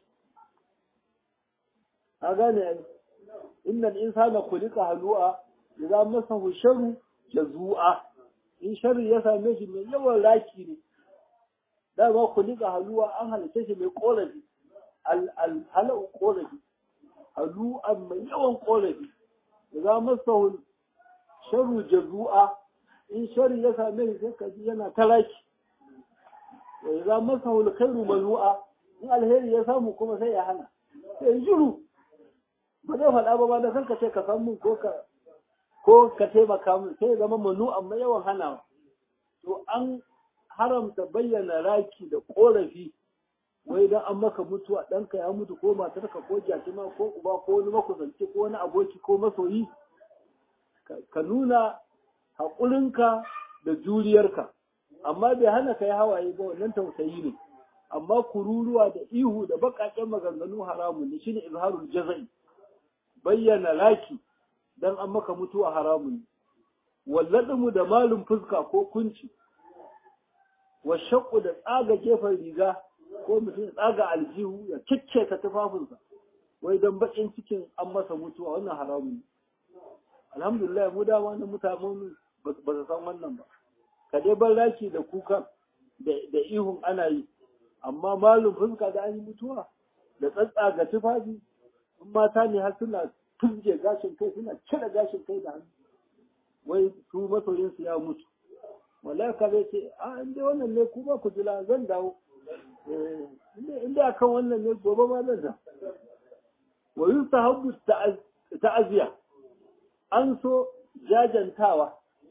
a gane ai innal insana khuliqa halu'a idza masahu sharru jazua in sharri ya same shi mai yawan raki ne da ba khuliqa halu'a an halitta shi mai korafi al al halu korafi halu'a mai yawan korafi idza masahu sharru jazua in sharri ya same shi sai kaji yana ta raki wa idza masahu alkhairu malu'a in alheri ya samu kuma sai ya hana sai jiru ba zai faɗa ba ba da san ka ce ka san mun ko ka ko ka taimaka min sai zama manu amma yawan hanawa to an haramta bayyana raki da korafi wai dan an maka mutuwa ɗanka ya mutu ko matarka ko jakima ko uba ko wani makusanci ko wani aboki ko masoyi ka nuna haƙurinka da juriyarka amma bai hana ka yi hawaye ba wannan tausayi ne amma kururuwa da ihu da baƙaƙen maganganu haramun ne shine izharul jazai bayyana laki dan an maka mutuwa haramun walladmu da malum fuska ko kunci wa shaqqu da tsaga gefen riga ko mutum ya tsaga aljihu ya ta tufafinsa wai dan bakin cikin an masa mutuwa wannan haramun alhamdulillah mu dama na mutanen ba su san wannan ba ka dai bar laki da kuka da ihun ana yi amma malum fuska da an yi mutuwa da tsatsaga tufafi in mata ne har suna tunje gashin kai suna cire gashin kai da hannu wai su masoyinsu ya mutu malaka zai ce a inda wannan ne kuma ku jira zan dawo inda akan wannan ne gobe ma zan da wa yustahabbu ta'aziya an so jajantawa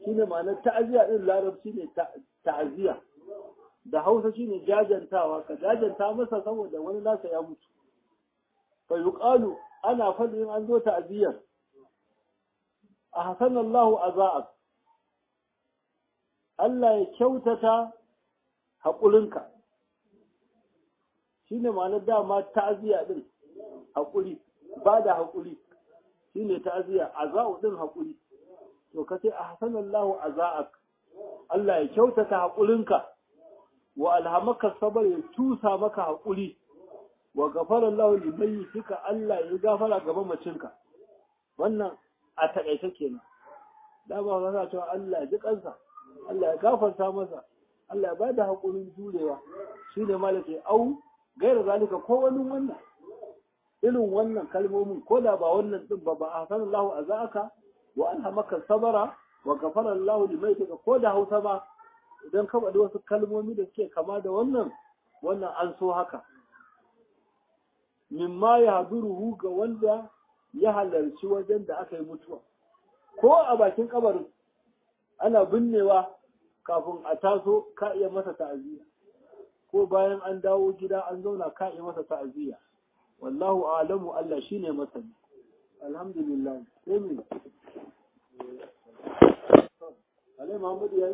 shine ma'anar ta'aziya din larabci ne ta'aziya da hausa shine jajantawa ka jajanta masa saboda wani nasa ya mutu fa yuqalu ana faɗin an zo ta'aziyar a hasanallahu aza'ak Allah ya kyautata haƙurinka shine ma'anar dama ta'aziya din haƙuri ba da haƙuri shine ta'aziya aza'u din haƙuri to kace a hasanallahu aza'ak Allah ya kyautata haƙurinka wa alhamaka sabar ya tusa maka haƙuri wa gafara Allah limayyitika Allah ya gafara ga mamacinka wannan a taƙaice kenan da ba za cewa Allah ya ji kansa Allah ya gafarta masa Allah ya bada haƙurin jurewa shine malaka au gaira zalika ko wani wannan irin wannan kalmomin ko da ba wannan din ba ba ahsanallahu azaka wa alhamaka sabara wa gafara Allah limayyitika ko da Hausa ba idan ka faɗi wasu kalmomi da suke kama da wannan wannan an so haka mimma ya haduruhu ga wanda ya halarci wajen da aka yi mutuwa ko a bakin kabarin ana binnewa kafin a taso ka iya masa ta'aziyya ko bayan an dawo gida an zauna ka iya masa ta'aziyya wallahu a'lamu Allah shine masani alhamdulillah sai me Ale Muhammad yayi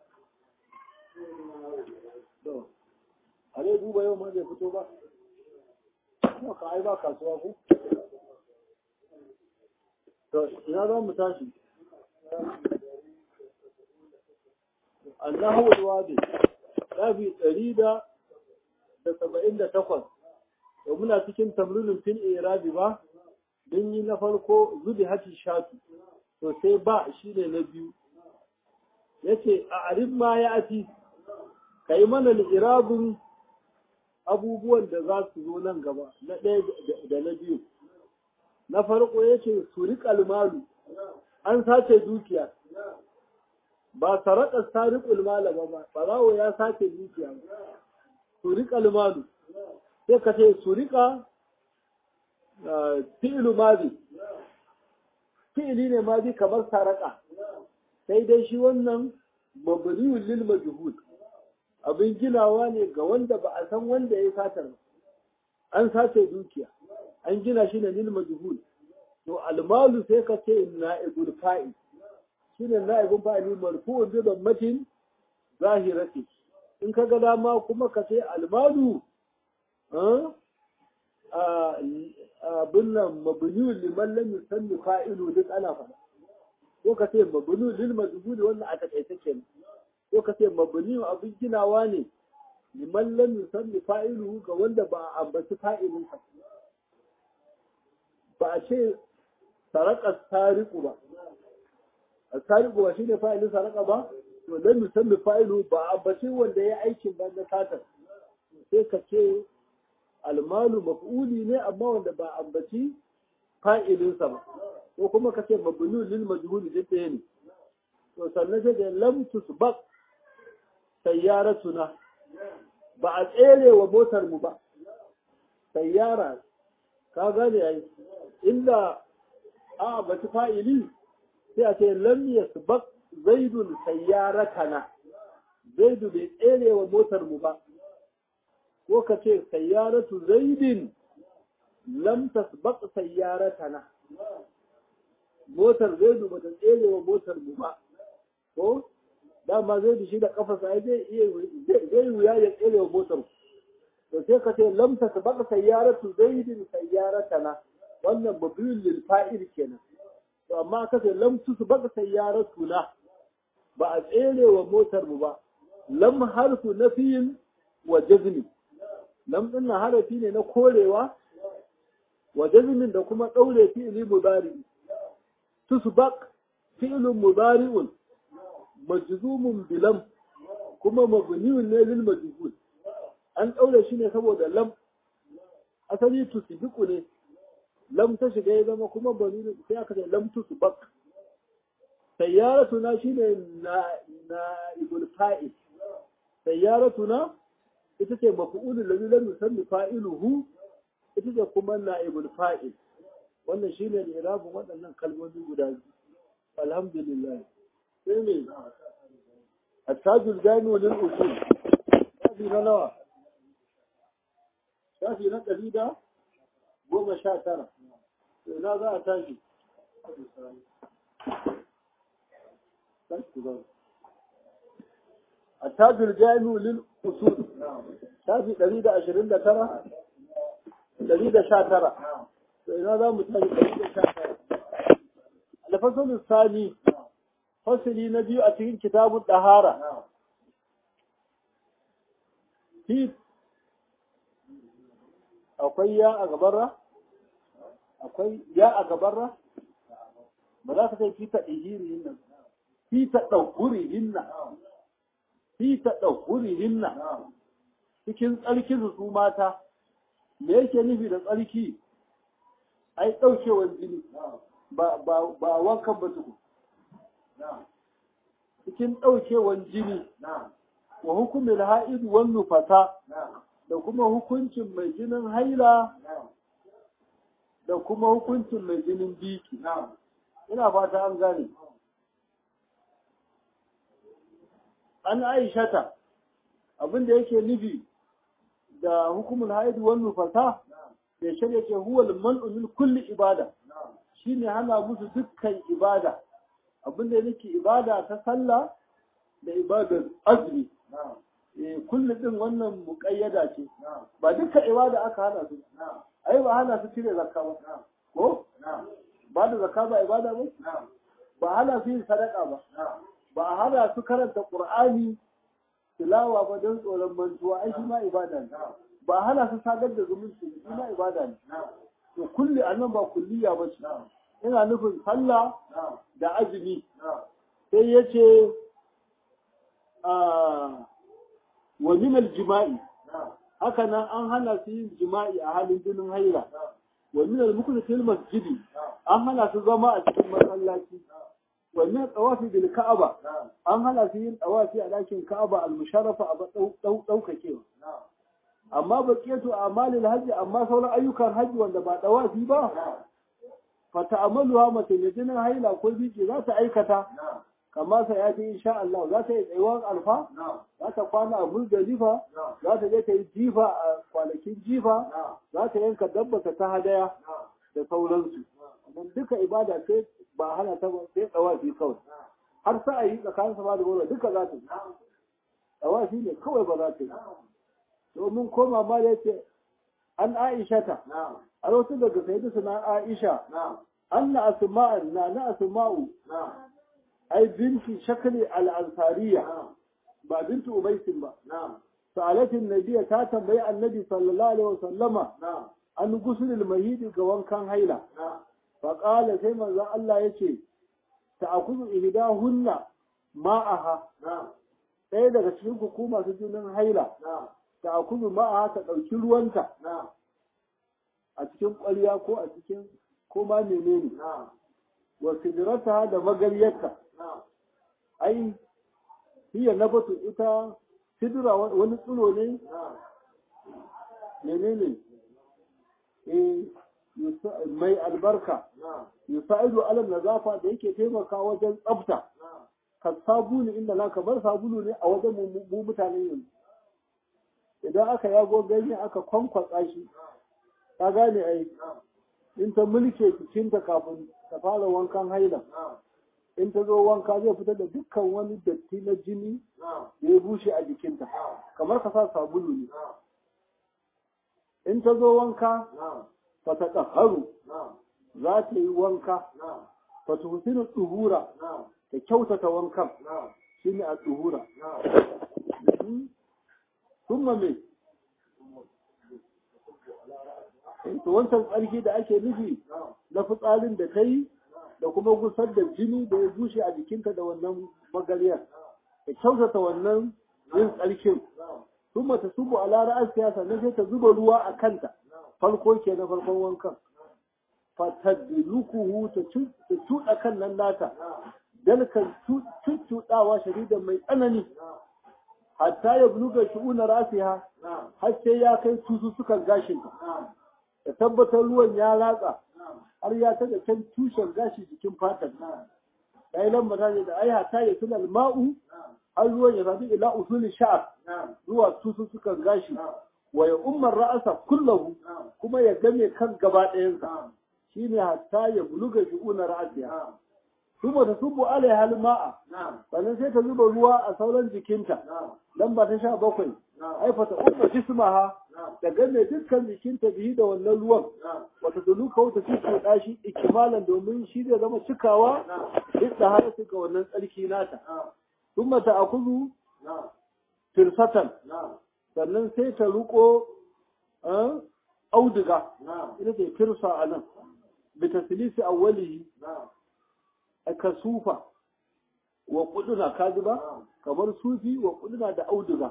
to Ale duba yau ma zai fito ba kuma ka ai ba kasuwa ko to ina za mu tashi Allahu alwadi shafi ɗari da da saba'in da takwas da muna cikin tamrinin fil irabi ba don yi na farko zubi hati shafi to sai ba shi ne na biyu ya ce a arif ma ya ati ka yi mana irabin abubuwan da za su zo nan gaba na ɗaya da na biyu na farko ya ce suri kalmalu an sace dukiya ba saraka sariqul mala ba ba barawo ya sace dukiya ba suriqa malu sai ka ce suriqa fi'lu madi fi'li ne madi kamar saraka sai dai shi wannan mabniyul lil majhul abin ginawa ne ga wanda ba a san wanda ya satar an sace dukiya an gina shi ne lil majhul to almalu sai ka ce na'ibul fa'il shine na'ibin fa'ili marfu'un bi dammatin zahirati in ka ga dama kuma ka ce almalu abin nan mabniyu liman lam yusanni fa'ilu duk ana fada ko ka ce mabniyu lil majhuli wannan a takaice kenan ko ka ce mabniyu abin ginawa ne liman lam yusanni fa'ilu ga wanda ba a ambaci fa'ilin sa ba a ce saraka sariqu ba asariqu ba shine fa'ilin saraka ba to lam yusammi fa'ilu ba ambaci wanda ya aikin ban na satar sai ka ce almalu maf'uli ne amma wanda ba ambaci fa'ilin sa ba ko kuma ka ce mabnu lil majhul duk ɗaya ne to sannan sai da lam tusbaq sayyaratuna ba a tsere wa motar mu ba sayyara ka gane yayi illa a ambaci fa'ili sai a ce lam yasbaq zaidun sayyaratana zaidu bai tsere wa motar mu ba ko ka ce sayyaratu zaidin lam tasbaq sayyaratana motar zaidu bata tsere wa motar mu ba ko dama zaidu shi da kafa sai zai iya zai wuya ya tsere wa motar to sai ka ce lam tasbaq sayyaratu zaidin sayyaratana wannan mabiyul lil fa'il kenan to amma ka ce lam tusbaq sayyaratuna ba a tsere wa motar mu ba lam harfu nafiyin wa jazmi lam din harafi ne na korewa wa jazmin da kuma daure fi'li mudari tusbaq fi'lun mudari'un majzumun bilam kuma mabniun ne lil majhul an daure shi ne saboda lam asali tusbiqu ne lam ta shiga ya zama kuma bani sai aka ce lam tusbaq sayyaratuna shine na na ibul fa'il sayyaratuna ita ce maf'ulul ladhi lam yusammi fa'iluhu ita ce kuma na'ibul fa'il wannan shine irabun waɗannan kalmomi guda biyu alhamdulillah sai ne attajul jami'u lil usul shafi na nawa shafi na ɗari da goma sha tara ina za a tashi attajul jami'u lil usul shafi ɗari da ashirin da tara ɗari da sha tara ina za mu tashi ɗari da sha tara alfasalin sani fasili na biyu a cikin kitabun ɗahara fi akwai ya a gabarra akwai ya a gabarra ba za ka kai fi ta ɗihirihin nan fi ta ɗaukurihin nan fi ta ɗaukurihin nan cikin tsarkin su mata me yake nufi da tsarki ai ɗaukewar jini ba wankan ba tuku cikin ɗaukewar jini wa hukumin ha'idu wan nufasa da kuma hukuncin mai jinin haila da kuma hukuncin mai jinin biki ina fata an gane an aishata abinda yake nufi da hukumin ha'idu wan nufasa da shirya ke huwa man'u min kulli ibada shine hana musu dukkan ibada abinda yake ibada ta sallah da ibadar azumi eh kullu din wannan muqayyada ce ba dukkan ibada aka hana su ai ba hana su cire zakka ba ko ba da zakka ba ibada ba ba hana su yin sadaka ba ba hana su karanta qur'ani tilawa ba don tsoron mantuwa ai shi ma ibada ne ba hana su sadar da zumunci shi ma ibada ne to kulli annan ba kulliya ba ce ina nufin sallah da azumi sai ya ce wa min jima'i haka nan an hana su yin jima'i a halin jinin haila wa min al masjidi an hana su zama a cikin masallaci wa min tawafi bil ka'aba an hana su yin tawafi a dakin ka'aba al musharrafa a daukakewa amma baqiyatu amalil hajji amma sauran ayyukan hajji wanda ba tawafi ba fata'amaluha mace mai jinin haila ko biki za ta aikata kamar sa ya ce insha Allah za ta yi tsayuwar alfa za ta kwana a muzdalifa za ta je ta yi jifa a kwanakin jifa za ta yanka dabbata ta hadaya da sauransu don duka ibada sai ba hana ta sai tsawafi kawai har sa a yi tsakanin sama da wani duka za ta yi tsawafi ne kawai ba za ta yi domin koma ma da yake an aisha ta a wasu daga sayyidu suna aisha anna asma'an na na asma'u ai binti shakli al-ansariya ba binti ubaysin ba sa'alatin nabiyya ta tambayi annabi sallallahu alaihi wasallama an gusul mahidi ga wankan haila fa qala sai manzo Allah yace ta'khudhu ihdahunna ma'aha ɗaya daga cikin hukuma su jinin haila ta'khudhu ma'aha ta ɗauki ruwanta a cikin ƙwarya ko a cikin ko ma menene wa sidrata da magaryarta ai hiya nabatu ita sidra wani tsiro ne menene eh mai albarka yusa'idu ala nazafa da yake taimaka wajen tsafta ka sabulu inda na kamar sabulu ne a wajen mu mutane yanzu idan aka yago ganye aka kwankwatsa shi ka gane ai in ta mulke jikinta kafin ta fara wankan haila in ta zo wanka zai fitar da dukkan wani datti na jini da ya bushe a jikinta kamar ka sa sabulu ne in ta zo wanka fa ta ƙaharu za ta yi wanka fa ta husinu tsuhura ta kyautata wankan shi ne a tsuhura kuma me to wancan tsarki da ake nufi na fitsarin da ta yi da kuma gusar da jini da ya bushe a jikinta da wannan magariyar da kyautata wannan yin tsarkin sun mata subu a lara siyasa na sai ta zuba ruwa a kanta farko ke na farkon wankan fatadlukuhu ta cuɗa kan nan nata dalkan cuɗawa sharidan mai tsanani hatta ya buluga shu'una rasiha har sai ya kai tusu sukan gashinta da tabbatar ruwan ya ratsa har ya taga can tushen gashi jikin fatar ai lamba ta da ai hatta ya tunal ma'u har ruwan ya zafi ila usulin sha'ar zuwa tusu sukan gashi wa ya ummar ra'asa kullahu kuma ya game kan gaba ɗayansa shine hatta ya buluga shi'una ra'asiya kuma ta subu alai hal ma'a sannan sai ta zuba ruwa a sauran jikinta lamba ta sha bakwai ai fa ta umma jismaha da game dukkan jikinta bihi da wannan ruwan wata duluka wata cikin dashi ikimalan domin shi zai zama cikawa duk da har ga wannan tsarki nata ثم تأخذ فرصة sannan sai ta ruko auduga ita ce firsa a nan bi taslisi awwalihi aka sufa wa kuduna kaji ba kamar sufi wa kuduna da auduga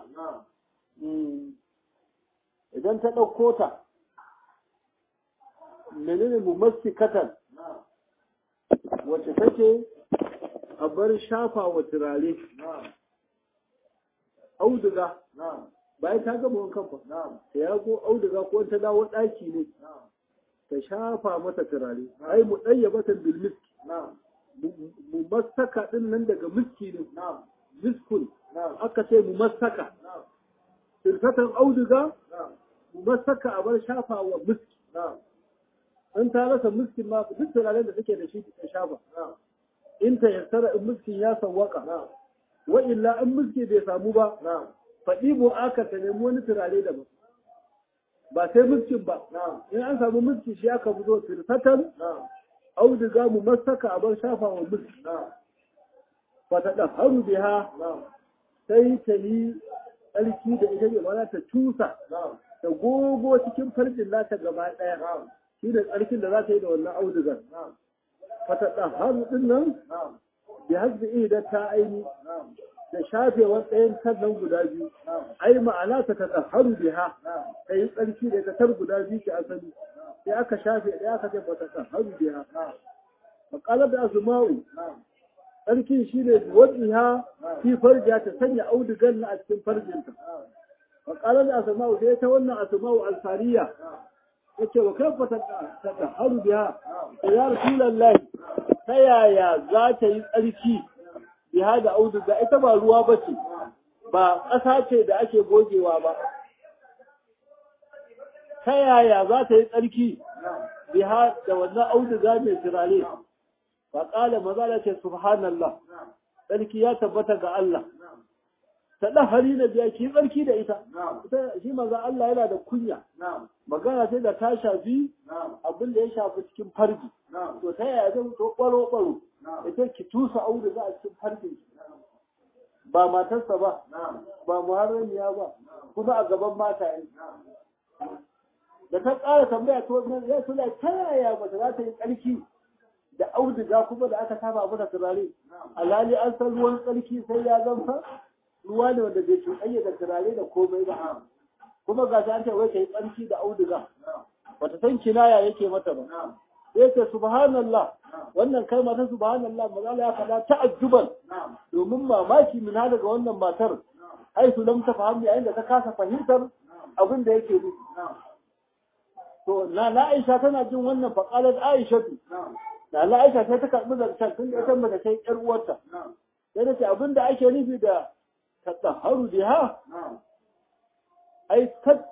idan ta ɗauko ta menene mumassikatan wacce take a bar shafa wa turare auduga bayan ta gama wankan ba ta yago auduga ko ta dawo ɗaki ne ta shafa mata turare ai mu ɗaya batan bil miski mu masaka ɗin nan daga miski ne miskun aka ce mu masaka sirfatan auduga mu masaka a bar shafa wa miski an ta rasa miskin ma duk turaren da suke da shi ta shafa in ta yassara in miskin ya sawwaka wa illa in miski bai samu ba faɗi bu aka ta nemi wani turare da ba ba sai miskin ba in an samu miski shi aka fito firfatan auduga mu masaka a bar shafa wa miski fa ta da haru biha sai ta yi tsarki da ita ne mana ta cusa ta gogo cikin farjin nata gaba ɗaya shi da tsarkin da za ta yi da wannan audugar fatadahharu din nan bi hasbi ihda ta aini da shafewar ɗayan kan nan guda biyu ai ma'ana ta tadahharu biha ta yi tsarki da tar guda biyu ke asali sai aka shafe ɗaya aka ce fatadahharu biha maqalar da azma'u tsarkin shi ne wadiha fi farja ta sanya audugan na a cikin farjinta maqalar da azma'u sai ta wannan azma'u ansariya yace wa kaifa tadahharu biha ya rasulullahi ta yaya za ta yi tsarki biha da auduga ita ba ruwa ba ce ba ƙasa ce da ake gogewa ba ta yaya za ta yi tsarki biha da wannan auduga mai turare ba ƙala maza ce subhanallah tsarki ya tabbata ga Allah ta ɗahari na biya ki tsarki da ita shi maza Allah yana da kunya magana sai da ta shafi abin da ya shafi cikin farji to ta yaya zai to ɓaro ɓaro ita ki tusa audu za a cikin farjin ba matarsa ba ba muharramiya ba kuma a gaban mata yi da ta ƙara tambaya to ya suna ta yaya mace za ta yi tsarki da auduga kuma da aka saba mata turare alhali an san ruwan tsarki sai ya zamfa ruwa ne wanda bai cuɗanya da turare da komai ba kuma ga ta ce wai kai tsarki da auduga bata san kinaya yake mata ba sai ce subhanallah wannan kalma ta subhanallah maza ya faɗa ta'ajjuban domin mamaki min daga wannan matar ai su lam tafahimi yayin da ta kasa fahimtar abin da yake nufi to na na Aisha tana jin wannan faqalat Aisha da na Aisha sai ta karbi zancen tun da ita mace sai ƴar uwarta sai ta ce abin da ake nufi da tatahharu biha ai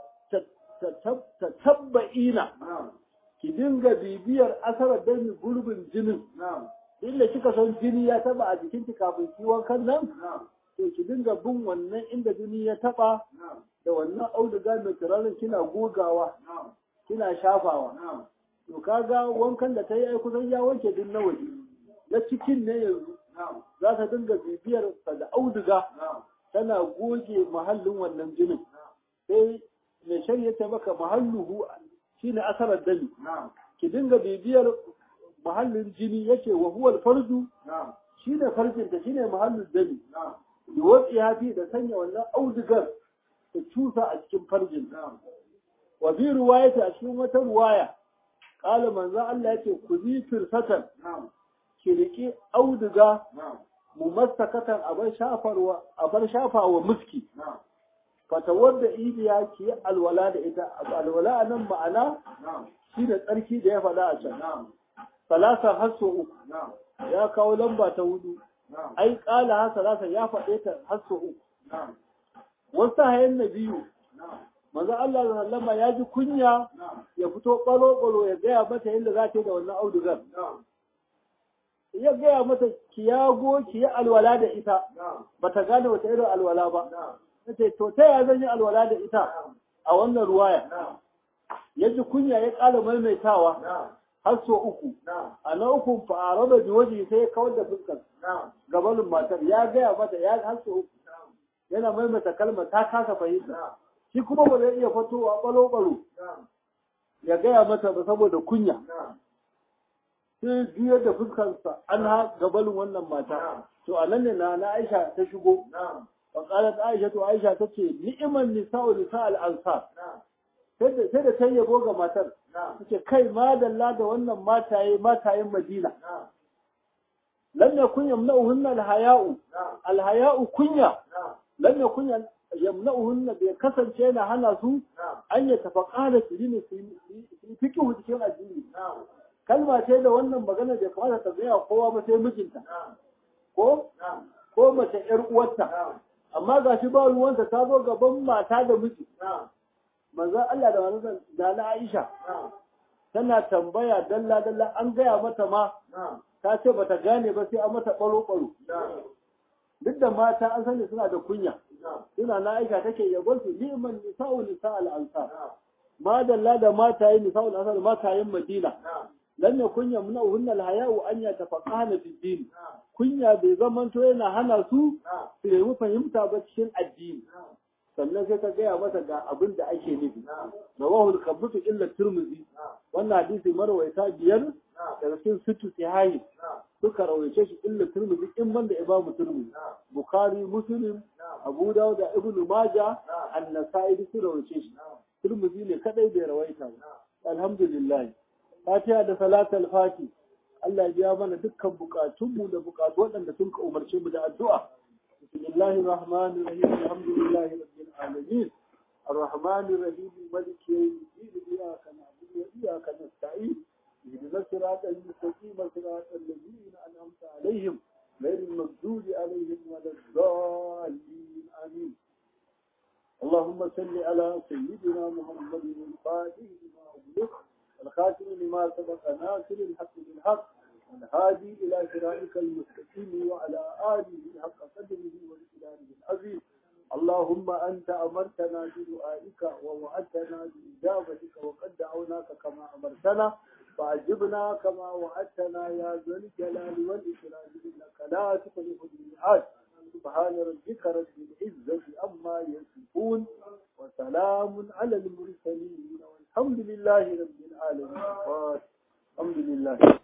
ta tabba'ina ki dinga bibiyar asarar dami gurbin jinin inda kika san jini ya taba a jikinki kafin ki wankan nan to ki dinga bin wannan inda jini ya taba da wannan auduga mai turaren kina gogawa kina shafawa to kaga wankan da ta yi ai kusan ya wanke din na waje na cikin ne yanzu za ta dinga bibiyar da auduga tana goge mahallin wannan jinin sai mai shari'a ta maka mahalluhu shine asarar dami ki dinga bibiyar mahallin jini yake wa huwa farju shine farjin ta shine mahallin dami yuwatsi hafi da sanya wannan audigar ta cusa a cikin farjin wa bi ruwayati a cikin wata ruwaya qala manzo Allah yake ku zi firsatan ki riki auduga mumassakatan abar shafarwa abar shafawa muski fatawar da ibiya ki alwala da ita alwala a nan ma'ana shi da tsarki da ya faɗa a can salasa har so uku ya kawo lamba ta hudu ai kala hasa zasa ya faɗe ta har sau uku wasu hayan na biyu manzo Allah da sallama ya ji kunya ya fito ɓalo-ɓalo ya gaya mata yadda za ta yi da wannan audugar ya gaya mata ki yago ki yi alwala da ita ba ta gane wata irin alwala ba nace to ta ya zan yi alwala da ita a wannan ruwaya ya ji kunya ya ƙara maimaitawa har so uku a na uku fa'ara da waje sai ya kawar da fuskar gabanin matar ya gaya mata ya har so uku yana maimaita kalmar ta kasa fahimta shi kuma ba zai iya fitowa balo-balo ya gaya mata ba saboda kunya sai juyar da fuskarsa an ha gabanin wannan mata to a nan ne na na aisha ta shigo wa qalat aisha to aisha tace ni'man nisa'u nisa'al ansar sai da ta yabo ga matar tace kai madalla da wannan mataye matayen madina lam yakun yamna'uhunna alhaya'u alhaya'u kunya lam yakun yamna'uhunna bai kasance yana hana su an ya tafaqala su ne su fiqhu cikin addini kalma ce da wannan magana da kamata ta gaya kowa ba sai mijinta ko ko mace yar uwarta amma gashi ba ruwanta ta zo gaban mata da miji manzo Allah da manzo da na Aisha tana tambaya dalla dalla an gaya mata ma ta ce bata gane ba sai an mata baro baro duk da mata an sani suna da kunya suna na Aisha take yabon su liman nisa'u nisa'al ansar ma dalla da mataye nisa'ul ansar matayen Madina lam yakun yamna'uhunna al-haya'u an yatafaqahna fi din kunya bai zamanto yana hana su su nemi fahimta ba cikin addini sannan sai ta gaya mata ga abin da ake nufi rawahu al-kabtu illa turmuzi wannan hadisi marwaita biyar daga cikin sittu sahihi suka rawaice shi illa turmuzi in man da imamu turmuzi bukhari muslim abu dawud da ibnu majah an-nasa'i su rawaice shi turmuzi ne kadai bai rawaita ba alhamdulillah fatiha da salatul fati Allah ya biya mana dukkan bukatunmu da bukatu waɗanda sun ka umarce mu da addu'a bismillahir rahmanir rahim alhamdulillahi rabbil alamin الرحمن الرحيم مالك يوم الدين إياك نعبد وإياك نستعين اهدنا الصراط المستقيم صراط الذين أنعمت عليهم غير المغضوب عليهم ولا الضالين آمين اللهم صل على سيدنا محمد الفاتح لما أغلق الخاتم لما سبق ناصر الحق بالحق والهادي إلى صراطك المستقيم وعلى آله حق قدره وإقداره العظيم اللهم أنت أمرتنا بدعائك ووعدتنا بإجابتك وقد دعوناك كما أمرتنا فأجبنا كما وعدتنا يا ذا الجلال والإكرام إنك لا تخلف الميعاد سبحان ربك رب العزة عما يصفون وسلام على المرسلين والحمد لله رب العالمين الحمد لله